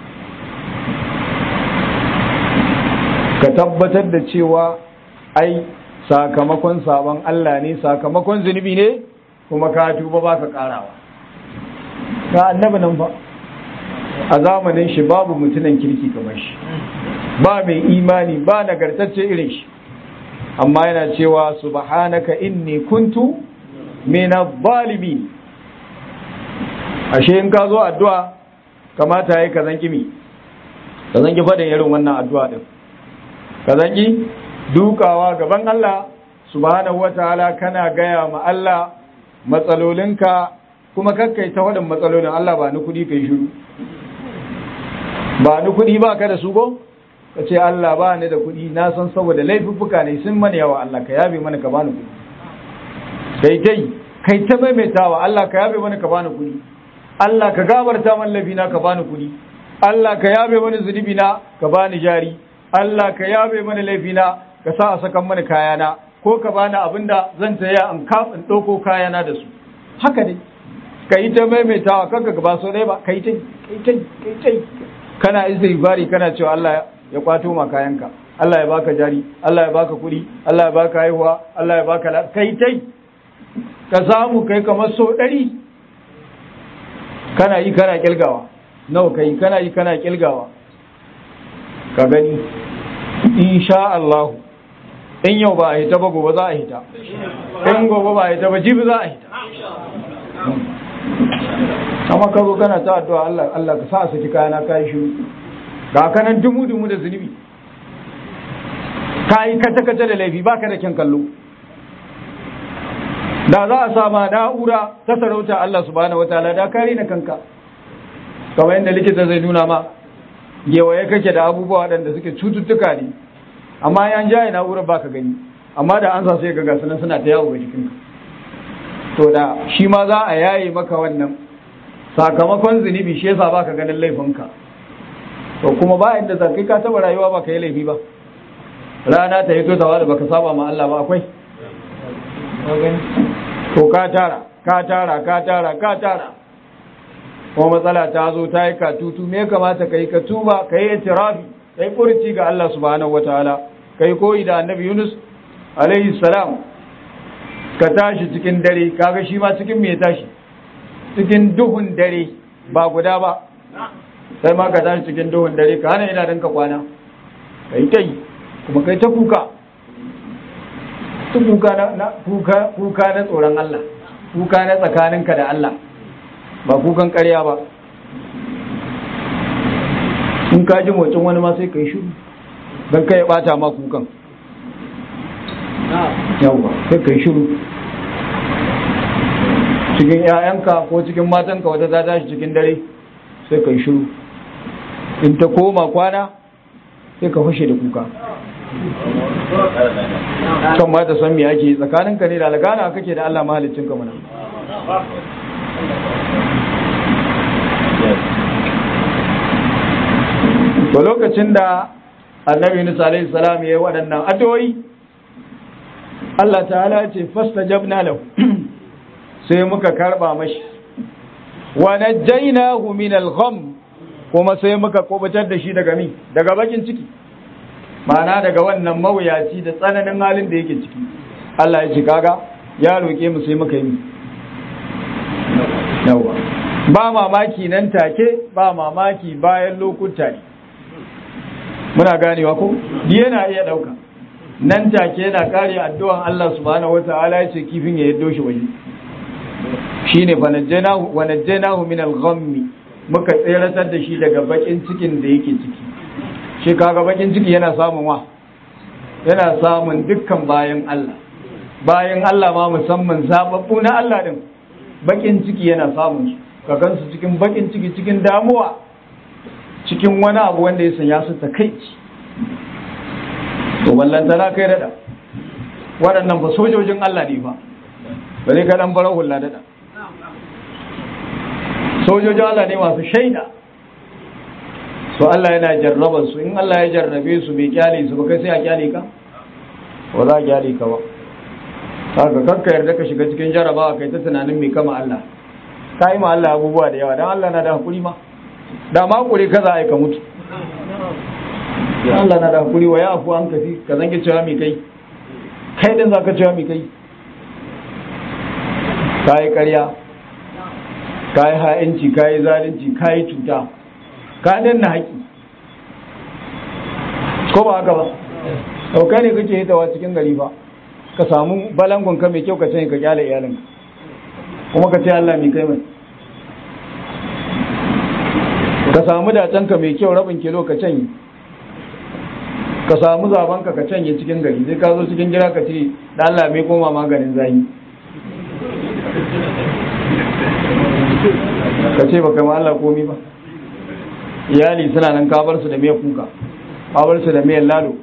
ka tabbatar da cewa ai sakamakon sabon Allah ne sakamakon zunubi ne kuma ka tuba ba ka karawa ka annabi nan ba a zamanin shi babu mutunan kirki kamar shi ba mai imani ba nagartacce irin shi amma yana cewa subhanaka inni kuntu min adh-dhalimin ashe in ka zo addu'a kamata yayi ka zanki mi ka zanki fadin irin wannan addu'a din ka zanki dukawa gaban Allah subhanahu wataala kana gaya ma Allah matsalolinka kuma kakkai ta waɗin matsalolin Allah ba ni kuɗi kai shiru ba ni kuɗi ba ka da su go ka ce Allah ba ni da kuɗi na san saboda laifuffuka ne sun mana yawa Allah ka yabe mana ka bani kuɗi kai kai kai ta maimaitawa Allah ka yabe mana ka bani kuɗi Allah ka gabarta man laifina ka bani kuɗi Allah ka yabe mana zunubi na ka bani jari Allah ka yabe mana laifina ka sa a sakan mana kayana ko ka bani abinda zan taya in kafin ɗauko kayana da su haka ne ka yi ta maimaitawa kanka ba so ɗaya ba ka yi ta kai ta kana istighfari kana cewa Allah ya kwato ma kayanka Allah ya baka jari Allah ya baka kuɗi Allah ya baka haihuwa Allah ya baka kai tai ka samu kai kamar so ɗari kana yi kana kilgawa nawa kai kana yi kana kilgawa ka gani insha Allah in yau ba a hita ba gobe za a hita in gobe ba a hita ba jibi za a hita amma ka zo kana ta addu'a Allah Allah ka sa a saki kayana ka yi shiru ga kanan dumu dumu da zunubi ka yi kace kace da laifi baka da kyan kallo da za a sama na'ura ta sarauta Allah subhanahu wataala da kare na kanka kamar yadda likita zai nuna ma gewaye kake da abubuwa waɗanda suke cututtuka ne amma yan jaye na'urar baka gani amma da an sa sai ga gasu nan suna ta yawo ga jikinka to da shi ma za a yaye maka wannan sakamakon zunubi shi yasa baka ganin laifinka to kuma ba inda za kai ka taba rayuwa baka yi laifi ba rana ta hito ta wada baka saba ma Allah ba akwai to ka tara ka tara ka tara ka tara kuma matsala ta zo ta yi katutu me ya kamata ka yi ka tuba ka yi itirafi ka yi kurci ga Allah subhanahu wataala ka yi koyi da annabi Yunus alaihi salam ka tashi cikin dare kaga shi ma cikin me tashi cikin duhun dare ba guda ba sai ma ka tashi cikin duhun dare ka hana ina ka kwana kai kai kuma kai ta kuka ta kuka na kuka kuka na tsoron Allah kuka na tsakaninka da Allah ba kukan ƙarya ba in ka ji motsin wani ma sai kai shiru don kai ya bata ma kukan yawwa sai kai shiru cikin 'ya'yanka ko cikin matanka wata ta tashi cikin dare sai kai shiru in ta koma kwana sai ka fashe da kuka kan ma ta san me ake tsakaninka ne da algana kake da Allah mahalicin ka mana to lokacin da annabi Musa alaihi salam ya yi waɗannan addu'o'i Allah ta'ala ce fastajabna lahu sai muka karba mashi wa najjaynahu min al-gham kuma sai muka kubutar da shi daga mi daga bakin ciki ma'ana daga wannan mawuyaci da tsananin halin da yake ciki Allah ya ce kaga ya roke mu sai muka yi yawa ba mamaki nan take ba mamaki bayan lokuta ne muna ganewa ko yana iya dauka nan take yana kare addu'an Allah subhanahu wata'ala ya ce kifin ya yaddo shi waje shine fa najjaynahu wa najjaynahu min al-ghammi muka tseratar da shi daga bakin cikin da yake ciki shi kaga bakin ciki yana samun wa yana samun dukkan bayan Allah bayan Allah ma musamman zababbu na Allah din bakin ciki yana samun su ka gansu cikin bakin ciki cikin damuwa cikin wani abu wanda ya sanya su takaici to ballantana kai dada waɗannan ba sojojin Allah ne ba ba zai ka dan farar hula dada sojojin Allah ne masu shaida so Allah yana jarraba su in Allah ya jarrabe su bai kyale su ba kai sai a kyale ka ba za a kyale ka ba haka kakka yarda ka shiga cikin jarrabawa kai ta tunanin mai kama Allah ka yi ma Allah abubuwa da yawa don Allah na da hakuri ma da ma hakuri kaza a ka mutu Allah na da hakuri wa ya afu an kafi ka zange cewa mai kai kai din za ka cewa mai kai ka yi karya ka yi ha'inci ka yi zalunci ka yi cuta ka danna haƙi ko ba haka ba ɗauka ne kake hitawa cikin gari ba ka samu balangon ka mai kyau ka canye ka kyale iyalinka kuma ka ce Allah mai kai mai ka samu dacenka mai kyau rabin kilo ka canye ka samu zabanka ka canye cikin gari sai ka zo cikin gida ka ce da Allah mai koma maganin zahi ka ce baka ma Allah komi ba iyali suna nan kabar su da mai kuka kabar su da mai lalo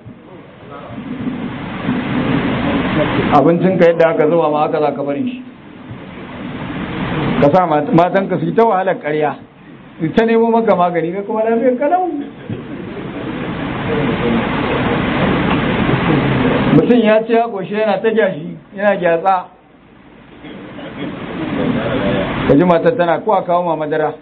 abincin ka yadda aka zuba ma haka za ka bari shi ka sa matan ka su yi ta wahalar karya su ta nemo maka magani ka kuma lafiyar kalau mutum ya ce ya goshe yana ta gyashi yana gyatsa ka ji matar tana kuwa kawo ma madara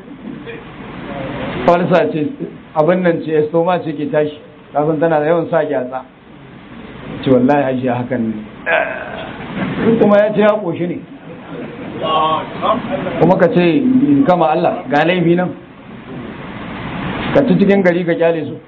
falsa ce abin nan ce estoma ce ke tashi kafin tana da yawan sa gyatsa ce wallahi haji hakan ne kuma ya ce ya koshi ne kuma ka ce kama Allah ga laifi nan ka ci cikin gari ka kyale su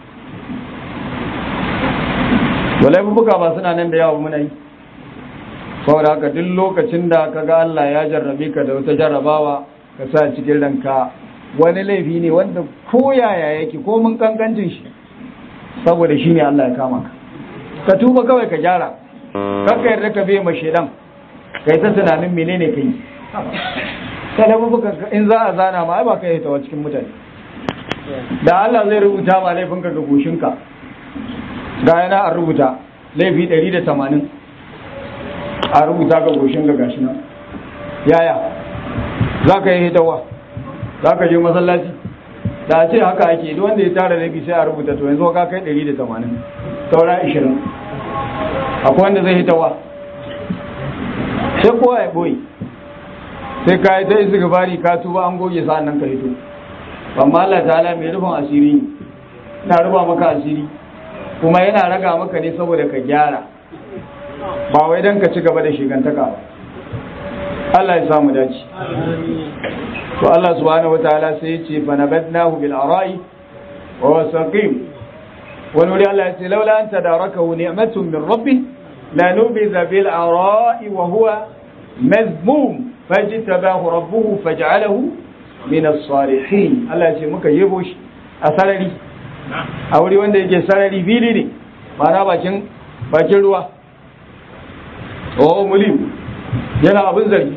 to laifuka ba suna nan da yawa muna yi saboda haka duk lokacin da ka ga Allah ya jarrabe ka da wata jarrabawa ka sa cikin ranka wani laifi ne wanda ko yaya yake ko mun kankancin shi saboda shi ne Allah ya kama ka ka tuba kawai ka gyara kakka yarda ka bai ma shedan kai ta tunanin menene kai ka laifuka in za a zana ma ai ba ka yi tawa cikin mutane da Allah zai rubuta ma laifinka ga goshinka ga yana a rubuta laifi 180 a rubuta ga goshin ga gashi nan yaya za ka yi hitawa za ka je masallaci da a ce haka ake duk wanda ya tara laifi sai a rubuta to yanzu ka kai 180 saura 20 akwai wanda zai hitawa sai kowa ya boye sai ka yi ta isi gabari ka tuba an goge sa'an nan ka hito amma Allah ta'ala mai rufin asiri ne na rufa maka asiri kuma yana raga maka ne saboda ka gyara ba wai dan ka ci gaba da shigantaka ba Allah ya samu dace to Allah subhanahu wataala sai ya ce fa nabadnahu bil ara'i wa huwa saqim wani wuri Allah ya ce laula an tadarakahu ni'matun min rabbih la nubiza bil ara'i wa huwa mazmum fajtabahu rabbuhu faj'alahu min as-salihin Allah ya ce muka yebo shi a sarari a wuri wanda yake sarari fili ne ma'ana bakin bakin ruwa oh mulim yana abin zargi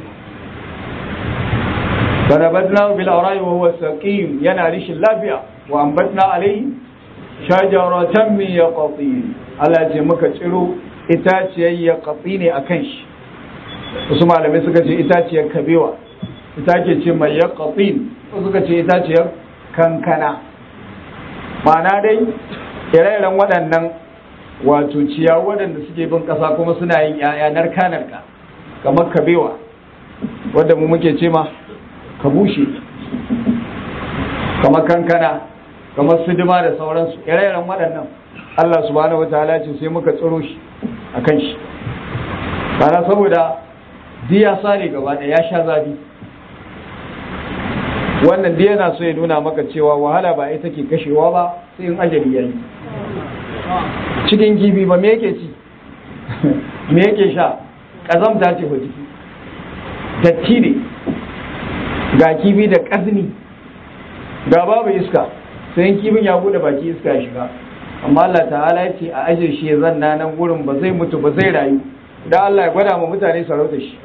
فنبذناه بالأراء وهو سقيم yana rishin lafiya wa ambatna alayhi shajaratan min yaqtin Allah ce muka ciro itaciyar yaqti ne akan shi wasu malamai suka ce itaciyar kabewa ita ke ce mai yaqtin wasu suka ce itaciyar kankana ma'ana dai ire-iren waɗannan wato ciyawa waɗanda suke bin ƙasa kuma suna yin 'ya'ya narka-narka kamar kabewa wadda mu muke ce ma ka bushe kamar kankana kamar suduma da sauransu ire-iren waɗannan Allah subhanahu wataala ce sai muka tsiro shi a kan shi bana saboda diya sare gaba da ya sha zafi wannan diya na so ya nuna maka cewa wahala ba ita ke kashewa ba sai in ajali yayi cikin kifi ba me yake ci me yake sha ƙazamta ce ba ciki datti ne ga kibi da ƙazini ga babu iska sai kibin ya bude baki iska ya shiga amma Allah ta'ala ya ce a ajiye shi ya zanna nan gurin ba zai mutu ba zai rayu da Allah ya gwada ma mutane sarauta shi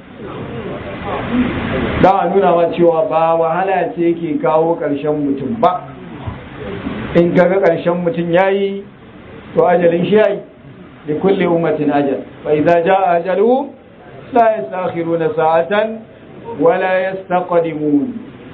da a nuna ma cewa ba wahala ce yake kawo ƙarshen mutum ba in kaga ƙarshen mutum yayi to ajalin shi yayi li kulli ummatin ajal fa idza jaa ajaluhu la yastakhiruna sa'atan ولا يستقدمون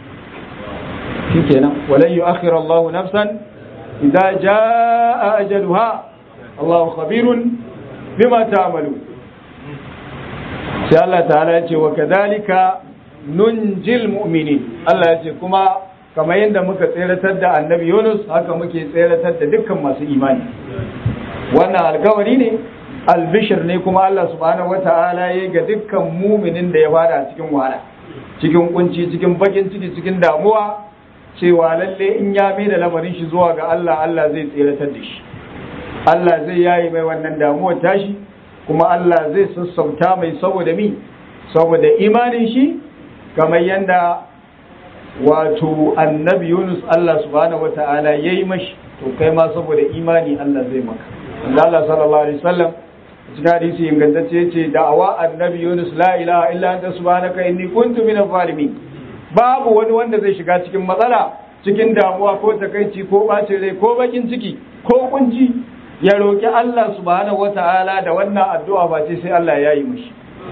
شكرا ولن يؤخر الله نفسا إذا جاء أجلها الله خبير بما تعملون sai Allah ta'ala ya ce wa kadhalika nunjil mu'minin Allah ya ce kuma kamar yadda muka tseratar da annabi Yunus haka muke tseratar da dukkan masu imani wannan alkawari ne albishir ne kuma Allah subhanahu wata'ala ya ga dukkan muminin da ya fada cikin wahala cikin kunci cikin bakin ciki cikin damuwa cewa lalle in ya mai da lamarin shi zuwa ga Allah Allah zai tseratar da shi Allah zai yayi mai wannan damuwar tashi kuma Allah zai sassauta mai saboda mi saboda imanin shi kamar yanda wato annabi Yunus Allah subhanahu wata'ala yayi mashi to kai ma saboda imani Allah zai maka Allah sallallahu alaihi wasallam cikin hadisi ingantacce yace da'awa annabi Yunus la ilaha illa anta subhanaka inni kuntu minaz zalimin babu wani wanda zai shiga cikin matsala cikin damuwa ko takaici ko bacin rai ko bakin ciki ko kunci ya roki Allah subhanahu wata'ala da wannan addu'a ba ce sai Allah ya yi mishi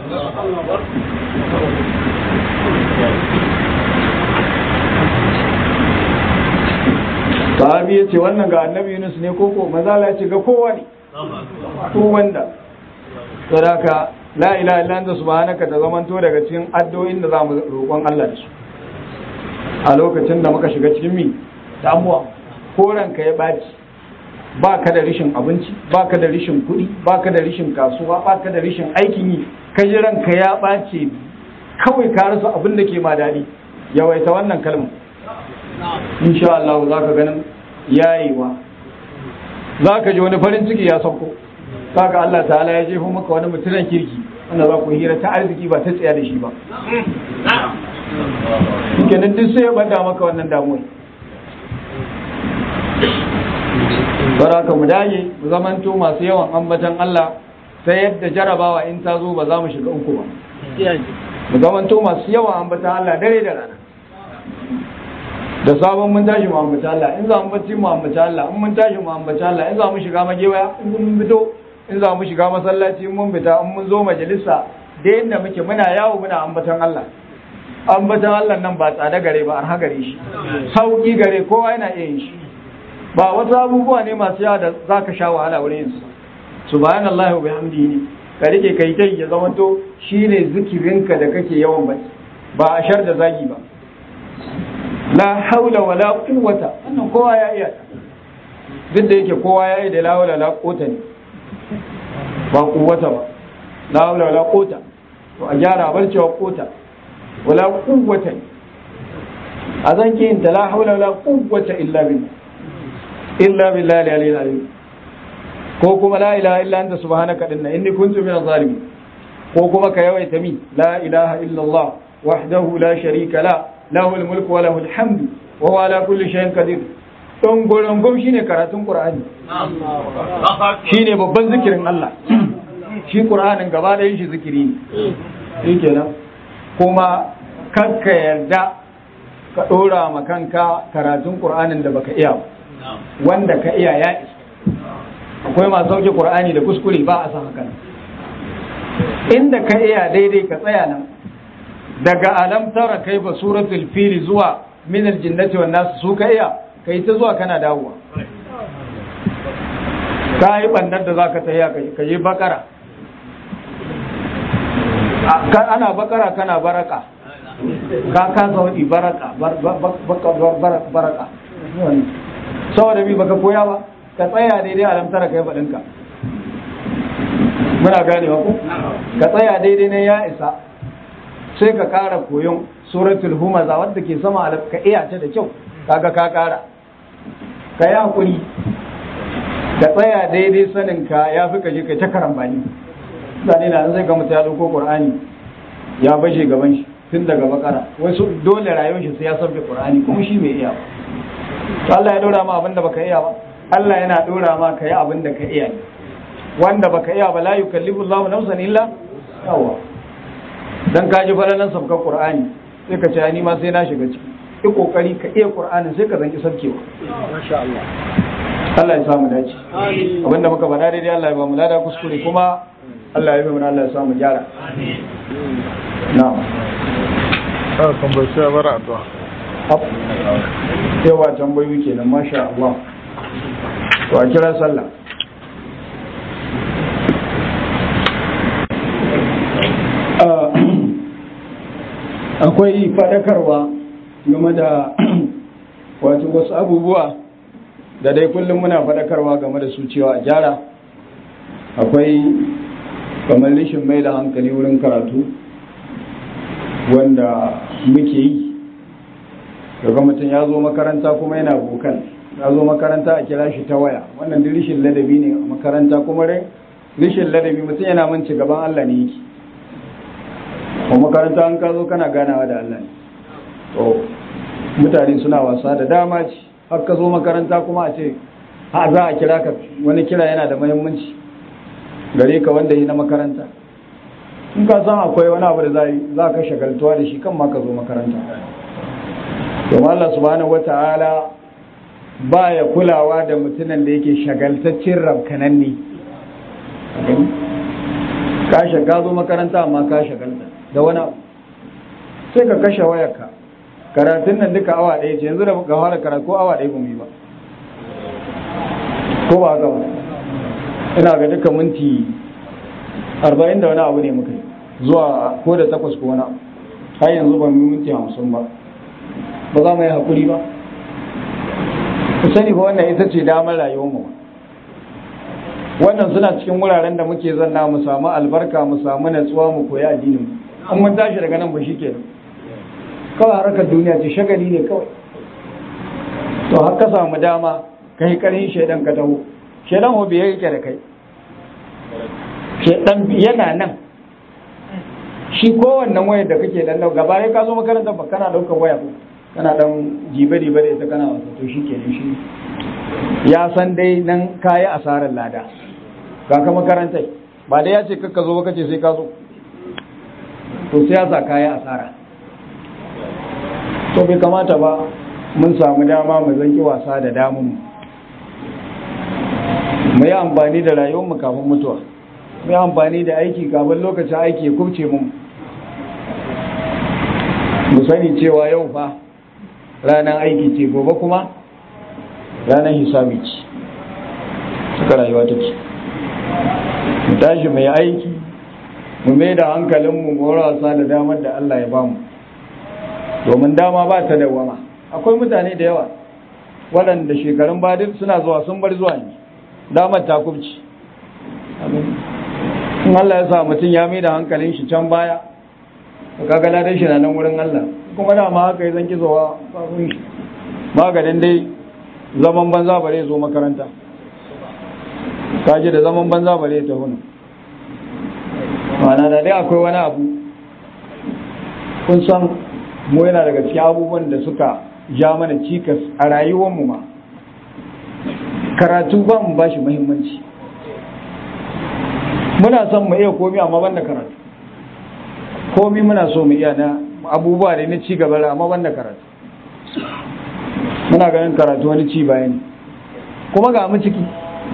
sahabi ya ce wannan ga annabi Yunus ne koko mazala ya ce ga kowa ne ko wanda to da ka la ilaha illa anta subhanaka ta zamanto daga cikin addu'o'in da zamu roƙon Allah da su a lokacin da muka shiga cikin mi damuwa ko ranka ya baci ba ka da rishin abinci ba ka da rishin kuɗi ba ka da rishin kasuwa ba ka da rishin aikin yi ka ji ranka ya ɓace kawai ka rasa abin da ke ma daɗi yawaita wannan kalmar insha Allah za ka ganin yayewa za ka ji wani farin ciki ya sauko za ka Allah ta'ala ya jefo maka wani mutumin kirki wanda za ku hira ta arziki ba ta tsaya da shi ba kenan duk sai ya bada maka wannan damuwa bara ka mu dage mu zamanto masu yawan ambatan Allah sai yadda jarabawa in ta zo ba za mu shiga uku ba mu zamanto masu yawan ambatan Allah dare da rana da sabon mun tashi mu ambaci Allah in za mu bacci mu ambaci Allah in mun tashi mu ambaci Allah in za mu shiga magewaya in mun fito in za mu shiga masallaci in mun fita in mun zo majalisa da yadda muke muna yawo muna ambatan Allah ambatan Allah nan ba tsada gare ba arha gare shi sauki gare kowa yana iya yin shi ba wasu abubuwa ne masu yawa da za ka sha wahala wurin yin su subhanallahi wa bihamdihi ne ka rike kai kai ya zama to shine zikirinka da kake yawan bacci ba a shar da zagi ba la haula wala quwwata wannan kowa ya iya duk da yake kowa ya yi da la haula la quwwata ne ba quwwata ba la haula wala quwwata to a gyara bar cewa quwwata wala quwwata a zan ki yin ta la haula wala quwwata illa billah illa billahi al-aliyyil azim ko kuma la ilaha illa anta subhanaka inna inni kuntu minaz zalimin ko kuma ka yawaita mi la ilaha illa Allah wahdahu la sharika la lahul mulku wa lahul hamdu wa huwa ala kulli shay'in qadir don gorongom shine karatun qur'ani shine babban zikirin Allah shi qur'anin gaba da shi zikiri ne shikenan kuma kanka yarda ka dora ma kanka karatun qur'anin da baka iya wanda ka iya ya isa akwai masu sauke qur'ani da kuskure ba a san haka inda ka iya daidai ka tsaya nan daga alam tara kai ba suratul fili zuwa min aljinnati wan nas su ka iya kai ta zuwa kana dawowa ka yi bandar da zaka tafiya ka yi bakara ana bakara kana baraka ka ka zaudi baraka baraka saboda bi baka koya ba ka tsaya daidai alam tara kai faɗinka muna gane ku ka tsaya daidai ne ya isa sai ka ƙara koyon suratul humaza wadda ke sama alaf ka iya ta da kyau kaga ka ƙara ka yi hakuri ka tsaya daidai sanin ka ya fi kashe kai ta karambani zane na zai ga mutum ya ɗauko ƙur'ani ya bashe gaban shi tun daga bakara wasu dole rayuwar shi sai ya sabbe ƙur'ani kuma shi mai iya ba Allah ya ɗora ma abin da baka iya ba Allah yana ɗora ma ka yi abin da ka iya ne wanda baka iya ba la yukallifu Allahu nafsan illa yawa dan ka ji falalan sabkan Qur'ani sai ka ce ni ma sai na shiga ciki ki kokari ka iya Qur'anin sai ka zanki sabkewa masha Allah Allah ya samu dace abinda muka faɗa daidai Allah ya ba mu lada kuskure kuma Allah ya yi mana Allah ya samu gyara na'am Ah, tambayi sai bara addu'a. yawa tambayoyi kenan masha Allah to a kira sallah akwai faɗakarwa game da wato wasu abubuwa da dai kullum muna faɗakarwa game da su cewa a gyara akwai kamar rishin mai da hankali wurin karatu wanda muke yi daga mutum ya zo makaranta kuma yana bokan ya zo makaranta a kira shi ta waya wannan duk rishin ladabi ne a makaranta kuma rishin ladabi mutum yana manci gaban Allah ne yake ko makaranta an ka zo kana ganawa da Allah ne to mutane suna wasa da dama ce har ka zo makaranta kuma a ce ha za a kira ka wani kira yana da muhimmanci gare ka wanda yi na makaranta in ka san akwai wani abu da za ka shagaltuwa da shi kan ma ka zo makaranta domin Allah subhanahu wata'ala ba ya kulawa da mutumin da yake shagaltaccen rabkanan ne ka shaga zo makaranta amma ka shagalta da wani abu sai ka kashe wayarka karatun nan duka awa ɗaya ce yanzu da ga fara karatu ko awa ɗaya kuma yi ba ko ba haka ba ina ga duka minti arba'in da wani abu ne muka yi zuwa ko da takwas ko wani abu har yanzu ban yi minti hamsin ba ba za mu yi haƙuri ba ku sani ba wannan ita ce damar rayuwarmu ba wannan suna cikin wuraren da muke zanna mu samu albarka mu samu natsuwa mu koyi addinin mu an mun tashi daga nan ba shi ke kawai harkar duniya ce shagali ne kawai to har ka samu dama ka yi ƙarhin shaidan ka taho shaidan ho bai yake da kai shaidan yana nan shi kowannen wayar da kake dan gaba ka zo makarantar ba kana ɗaukar waya ko kana dan jibe-jibe da ita kana wasa to shi kenan shi ya san dai nan kayi asarar lada ga ka makarantai ba da ya ce kakka zo ba kace sai ka zo to sai ya sa kayi asara to bai kamata ba mun samu dama mu zanki wasa da damun mu yi amfani da rayuwarmu kafin mutuwa mu yi amfani da aiki kafin lokacin aiki ya kubce mu mu sani cewa yau fa ranar aiki ce gobe kuma ranar hisabi ce suka rayuwa take mu tashi mai aiki mu mai da hankalinmu mu wasa da damar da Allah ya bamu domin dama ba ta dawama akwai mutane da yawa waɗanda shekarun badin suna zuwa sun bar zuwa ne damar ta kubci in Allah ya sa mutum ya mai da hankalin shi can baya kaga ladan shi na nan wurin Allah kuma da ma haka zan kizowa kafin shi maganin dai zaman banza bare zo makaranta kaji da zaman banza bare ta hunu ma'ana da dai akwai wani abu kun san mu yana daga cikin abubuwan da suka ja mana cikas a rayuwarmu ma karatu ba mu bashi muhimmanci muna son mu iya komi amma banda karatu komi muna so mu iya na abubuwa da na ci gaba amma banda karatu muna ganin karatu wani ci bayan kuma ga mu ciki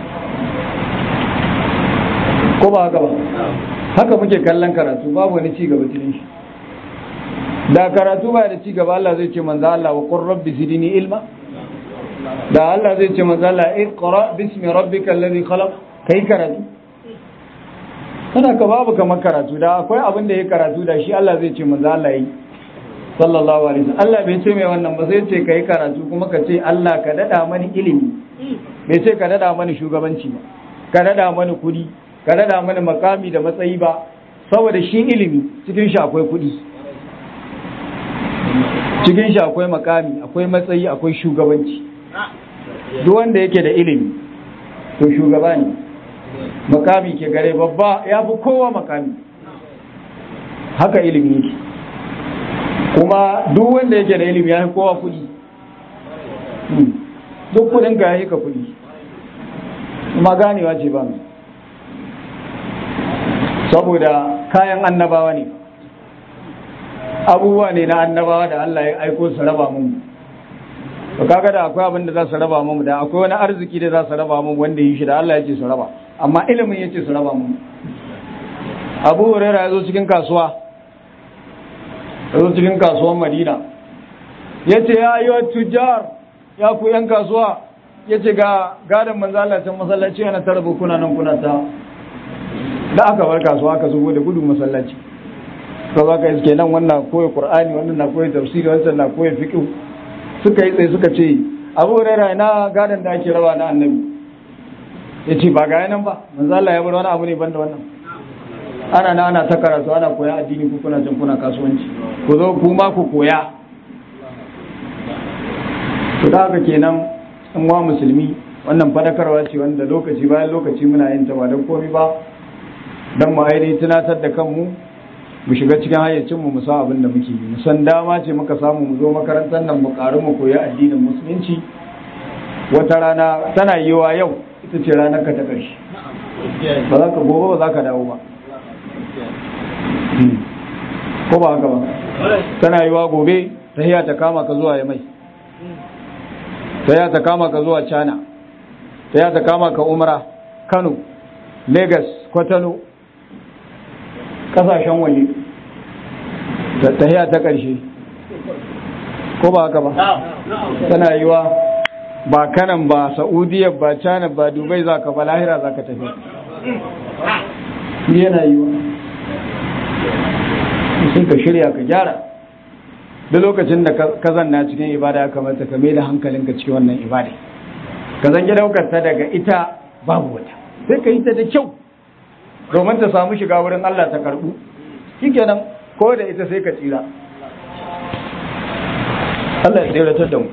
ko ba haka ba haka muke kallon karatu babu wani ci gaba cikin shi da karatu ba da ci gaba Allah zai ce manzo Allah wa qur rabbi zidni ilma da Allah zai ce manzo Allah iqra bismi rabbikal ladhi khalaq kai karatu kana ka babu kamar karatu da akwai abin da ya karatu da shi Allah zai ce manzo Allah yi sallallahu alaihi wasallam Allah bai ce mai wannan ba sai ce kai karatu kuma ka ce Allah ka dada mani ilimi bai ce ka dada mani shugabanci ba ka dada mani kudi ka dada mani makami da matsayi ba saboda shi ilimi cikin shi akwai kudi cikin shi akwai makami akwai matsayi akwai shugabanci duk wanda yake da ilimi to shugaba ne makami ke gare babba ya fi kowa makami haka ilimi yake kuma duk wanda yake da ilimi ya fi kowa kudi duk kudin ka ya ka kudi kuma ganewa ce ba mu saboda kayan annabawa ne abubuwa ne na annabawa da Allah ya aiko su raba mu to kaga da akwai abin da za su raba mu da akwai wani arziki da za su raba mu wanda yi shi da Allah ya ce su raba amma ilimin ya ce su raba mu Abu Hurairah ya zo cikin kasuwa ya zo cikin kasuwan Madina ya ce ya yi tujar ya ku yan kasuwa ya ce ga gadon manzo Allah can masallaci yana tara kuna nan kuna ta da aka bar kasuwa aka zubo da gudu masallaci ka za ka iske nan wannan koyi qur'ani wannan na koyi tafsiri wannan na koyi fiqh suka yi tsaye suka ce abu hurairah ina gadan da ake raba na annabi ya ce ba ga nan ba manzo Allah ya bar wani abu ne banda wannan ana na ana ta karatu ana koya addini ku kuna can kuna kasuwanci ku zo ku ma ku koya to da haka kenan in wa musulmi wannan fadakarwa ce wanda lokaci bayan lokaci muna yin ta ba don komai ba don mu ainihin tunatar da kanmu mu shiga cikin hayyacinmu mu san abin da muke yi mu san dama ce muka samu mu zo makarantar nan mu karu mu koyi addinin musulunci wata rana tana yiwa yau ita ce ranar ka ta ƙarshe ba za ka gobe ba za ka dawo ba ko ba haka ba tana yiwa gobe ta hiya ta kama ka zuwa ya mai ta hiya ta kama ka zuwa cana ta hiya ta kama ka umra kano lagos kwatano kasashen waje tahiya ta ƙarshe ko ba haka ba tana yiwa ba kanan ba saudiya ba cana ba dubai za ka ba lahira za ka tafi yana yiwa sun ka shirya ka gyara da lokacin da ka zanna cikin ibada ya kamata ka mai da hankalinka cikin wannan ibada ka zange daukar ta daga ita babu wata sai ka yi ta da kyau domin ta samu shiga wurin Allah ta karbu shikenan ko da ita sai ka tsira Allah ya tsiratar da mu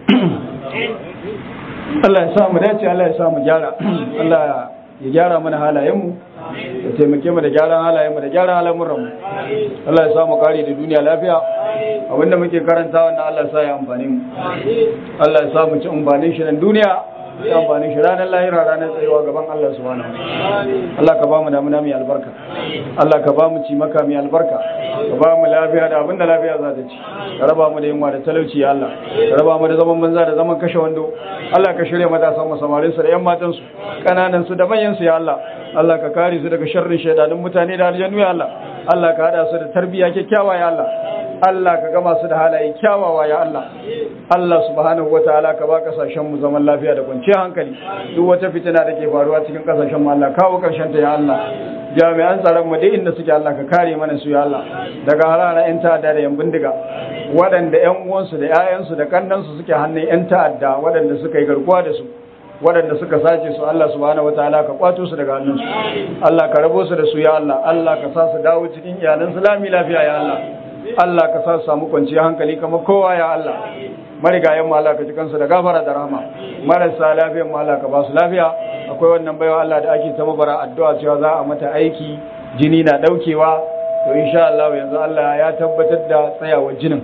Allah ya sa mu dace Allah ya sa mu gyara Allah ya gyara mana halayenmu ya taimake mu da gyaran halayenmu da gyaran al'amuranmu Allah ya sa mu kare da duniya lafiya abinda muke karanta wannan Allah ya sa ya amfani mu Allah ya sa mu ci amfanin shi nan duniya ya amfani shi ranar lahira ranar tsayuwa gaban Allah subhanahu Allah ka ba mu damuna mai albarka Allah ka ba mu ci maka mai albarka ka ba mu lafiya da abinda lafiya za ta ci ka raba mu da yunwa da talauci ya Allah ka raba mu da zaman banza da zaman kashe wando Allah ka shirya matasan mu samarin su da yan matan su kananan su da manyan su ya Allah Allah ka kare su daga sharrin shaidanun mutane da aljannu ya Allah Allah ka hada su da tarbiyya kyakkyawa ya Allah Allah ka gama su da halaye kyawawa ya Allah Allah subhanahu wataala ka ba kasashen mu zaman lafiya da kwanciyar hankali duk wata fitina da ke faruwa cikin kasashen mu Allah kawo karshen ta ya Allah jami'an tsaron mu duk inda suke Allah ka kare mana su ya Allah daga harara yan ta'adda da yan bindiga waɗanda yan uwansu da ƴaƴansu da kannansu suke hannun yan ta'adda waɗanda suka yi garkuwa da su waɗanda suka sace su Allah subhanahu wataala ka kwato su daga hannunsu Allah ka rabo su da su ya Allah Allah ka sa su dawo cikin iyalan su lami lafiya ya Allah Allah ka sa su samu kwanciyar hankali kamar kowa ya Allah marigayen mu Allah ka ji kansu da gafara da rahama marasa lafiyan mu Allah ka ba su lafiya akwai wannan baiwa Allah da ake ta mabara addu'a cewa za a mata aiki jini na daukewa to insha Allah yanzu Allah ya tabbatar da tsayawar jinin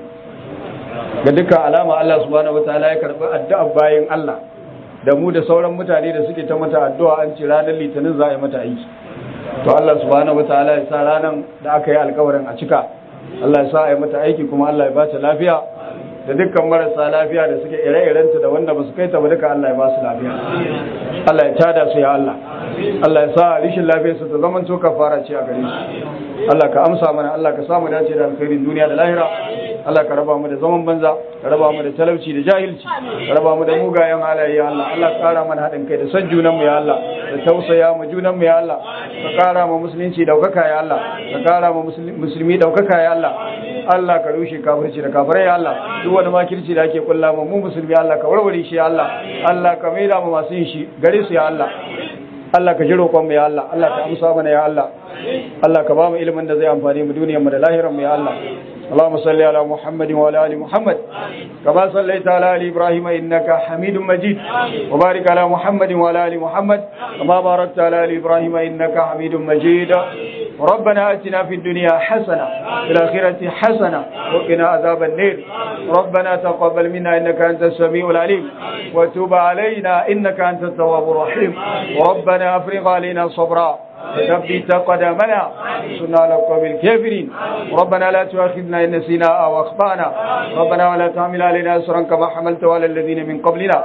ga dukkan alama Allah subhanahu wataala ya karbi addu'a bayan Allah da mu da sauran mutane da suke ta mata addu'a an ce ranar litinin za a yi mata aiki to Allah subhanahu wataala ya sa ranar da aka yi alkawarin a cika Allah ya sa a yi mata aiki kuma Allah ya ba ta lafiya da dukkan marasa lafiya da suke ire-irenta da wanda ba su kai ta ba duka Allah ya ba su lafiya Allah ya tada su ya Allah Allah ya sa rishin lafiyar su ta zaman to kafara ce a gare su Allah ka amsa mana Allah ka samu dace da alkhairin duniya da lahira Allah ka raba mu da zaman banza ka raba mu da talauci da jahilci ka raba mu da mugayen halaye ya Allah Allah ka kara mana haɗin kai da san junan mu ya Allah da tausaya mu junan mu ya Allah ka kara mu musulunci daukaka ya Allah ka kara mu musulmi daukaka ya Allah Allah ka rushe kafirci da kafirai ya Allah duk wani makirci da ake kulla mu mu musulmi Allah ka warware shi ya Allah Allah ka maida mu masu yin shi gare su ya Allah Allah ka ji roƙon mu ya Allah Allah ka amsa mana ya Allah Allah ka ba mu ilimin da zai amfani mu duniyar mu da lahirar mu ya Allah اللهم صل على محمد وعلى ال محمد كما صليت على ال ابراهيم انك حميد مجيد وبارك على محمد وعلى ال محمد كما باركت على ال ابراهيم انك حميد مجيد ربنا اتنا في الدنيا حسنه في الاخره حسنه وقنا عذاب النار ربنا تقبل منا انك انت السميع العليم وتب علينا انك انت التواب الرحيم ربنا افرغ علينا صبرا ثبت قدمنا سنة لقوم الكافرين ربنا لا تؤاخذنا إن نسينا أو أخطأنا ربنا ولا تحمل علينا أسرا كما حملت على الذين من قبلنا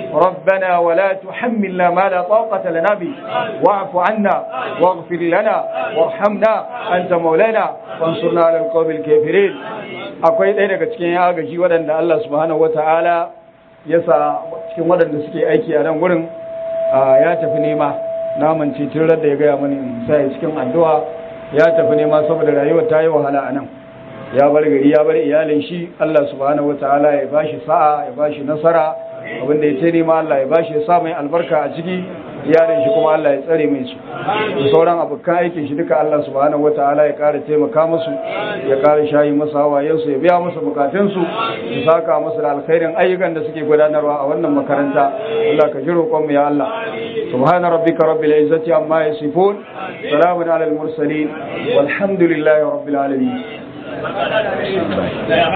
ربنا ولا تحملنا ما لا طاقة لنا به واعف عنا واغفر لنا وارحمنا أنت مولانا وانصرنا على القوم الكافرين akwai ɗaya daga cikin agaji waɗanda Allah subhanahu wata'ala ya sa cikin waɗanda suke aiki a nan gurin ya tafi nema naman titin da ya gaya mani in sai cikin addu'a ya tafi nema saboda rayuwar ta yi wahala a nan ya bar gari ya bar iyalin shi Allah subhanahu wataala ya bashi sa'a ya bashi nasara abinda ya ce nema Allah ya bashi ya sa mai albarka a ciki iyalin shi kuma Allah ya tsare mai su da sauran abokan aikin shi duka Allah subhanahu wataala ya kara taimaka musu ya kara shayi masa hawayen su ya biya musu bukatun su ya saka musu da alkhairin ayyukan da suke gudanarwa a wannan makaranta Allah ka ji roƙon mu ya Allah subhana rabbika rabbil izzati amma yasifun salamun alal mursalin walhamdulillahi rabbil alamin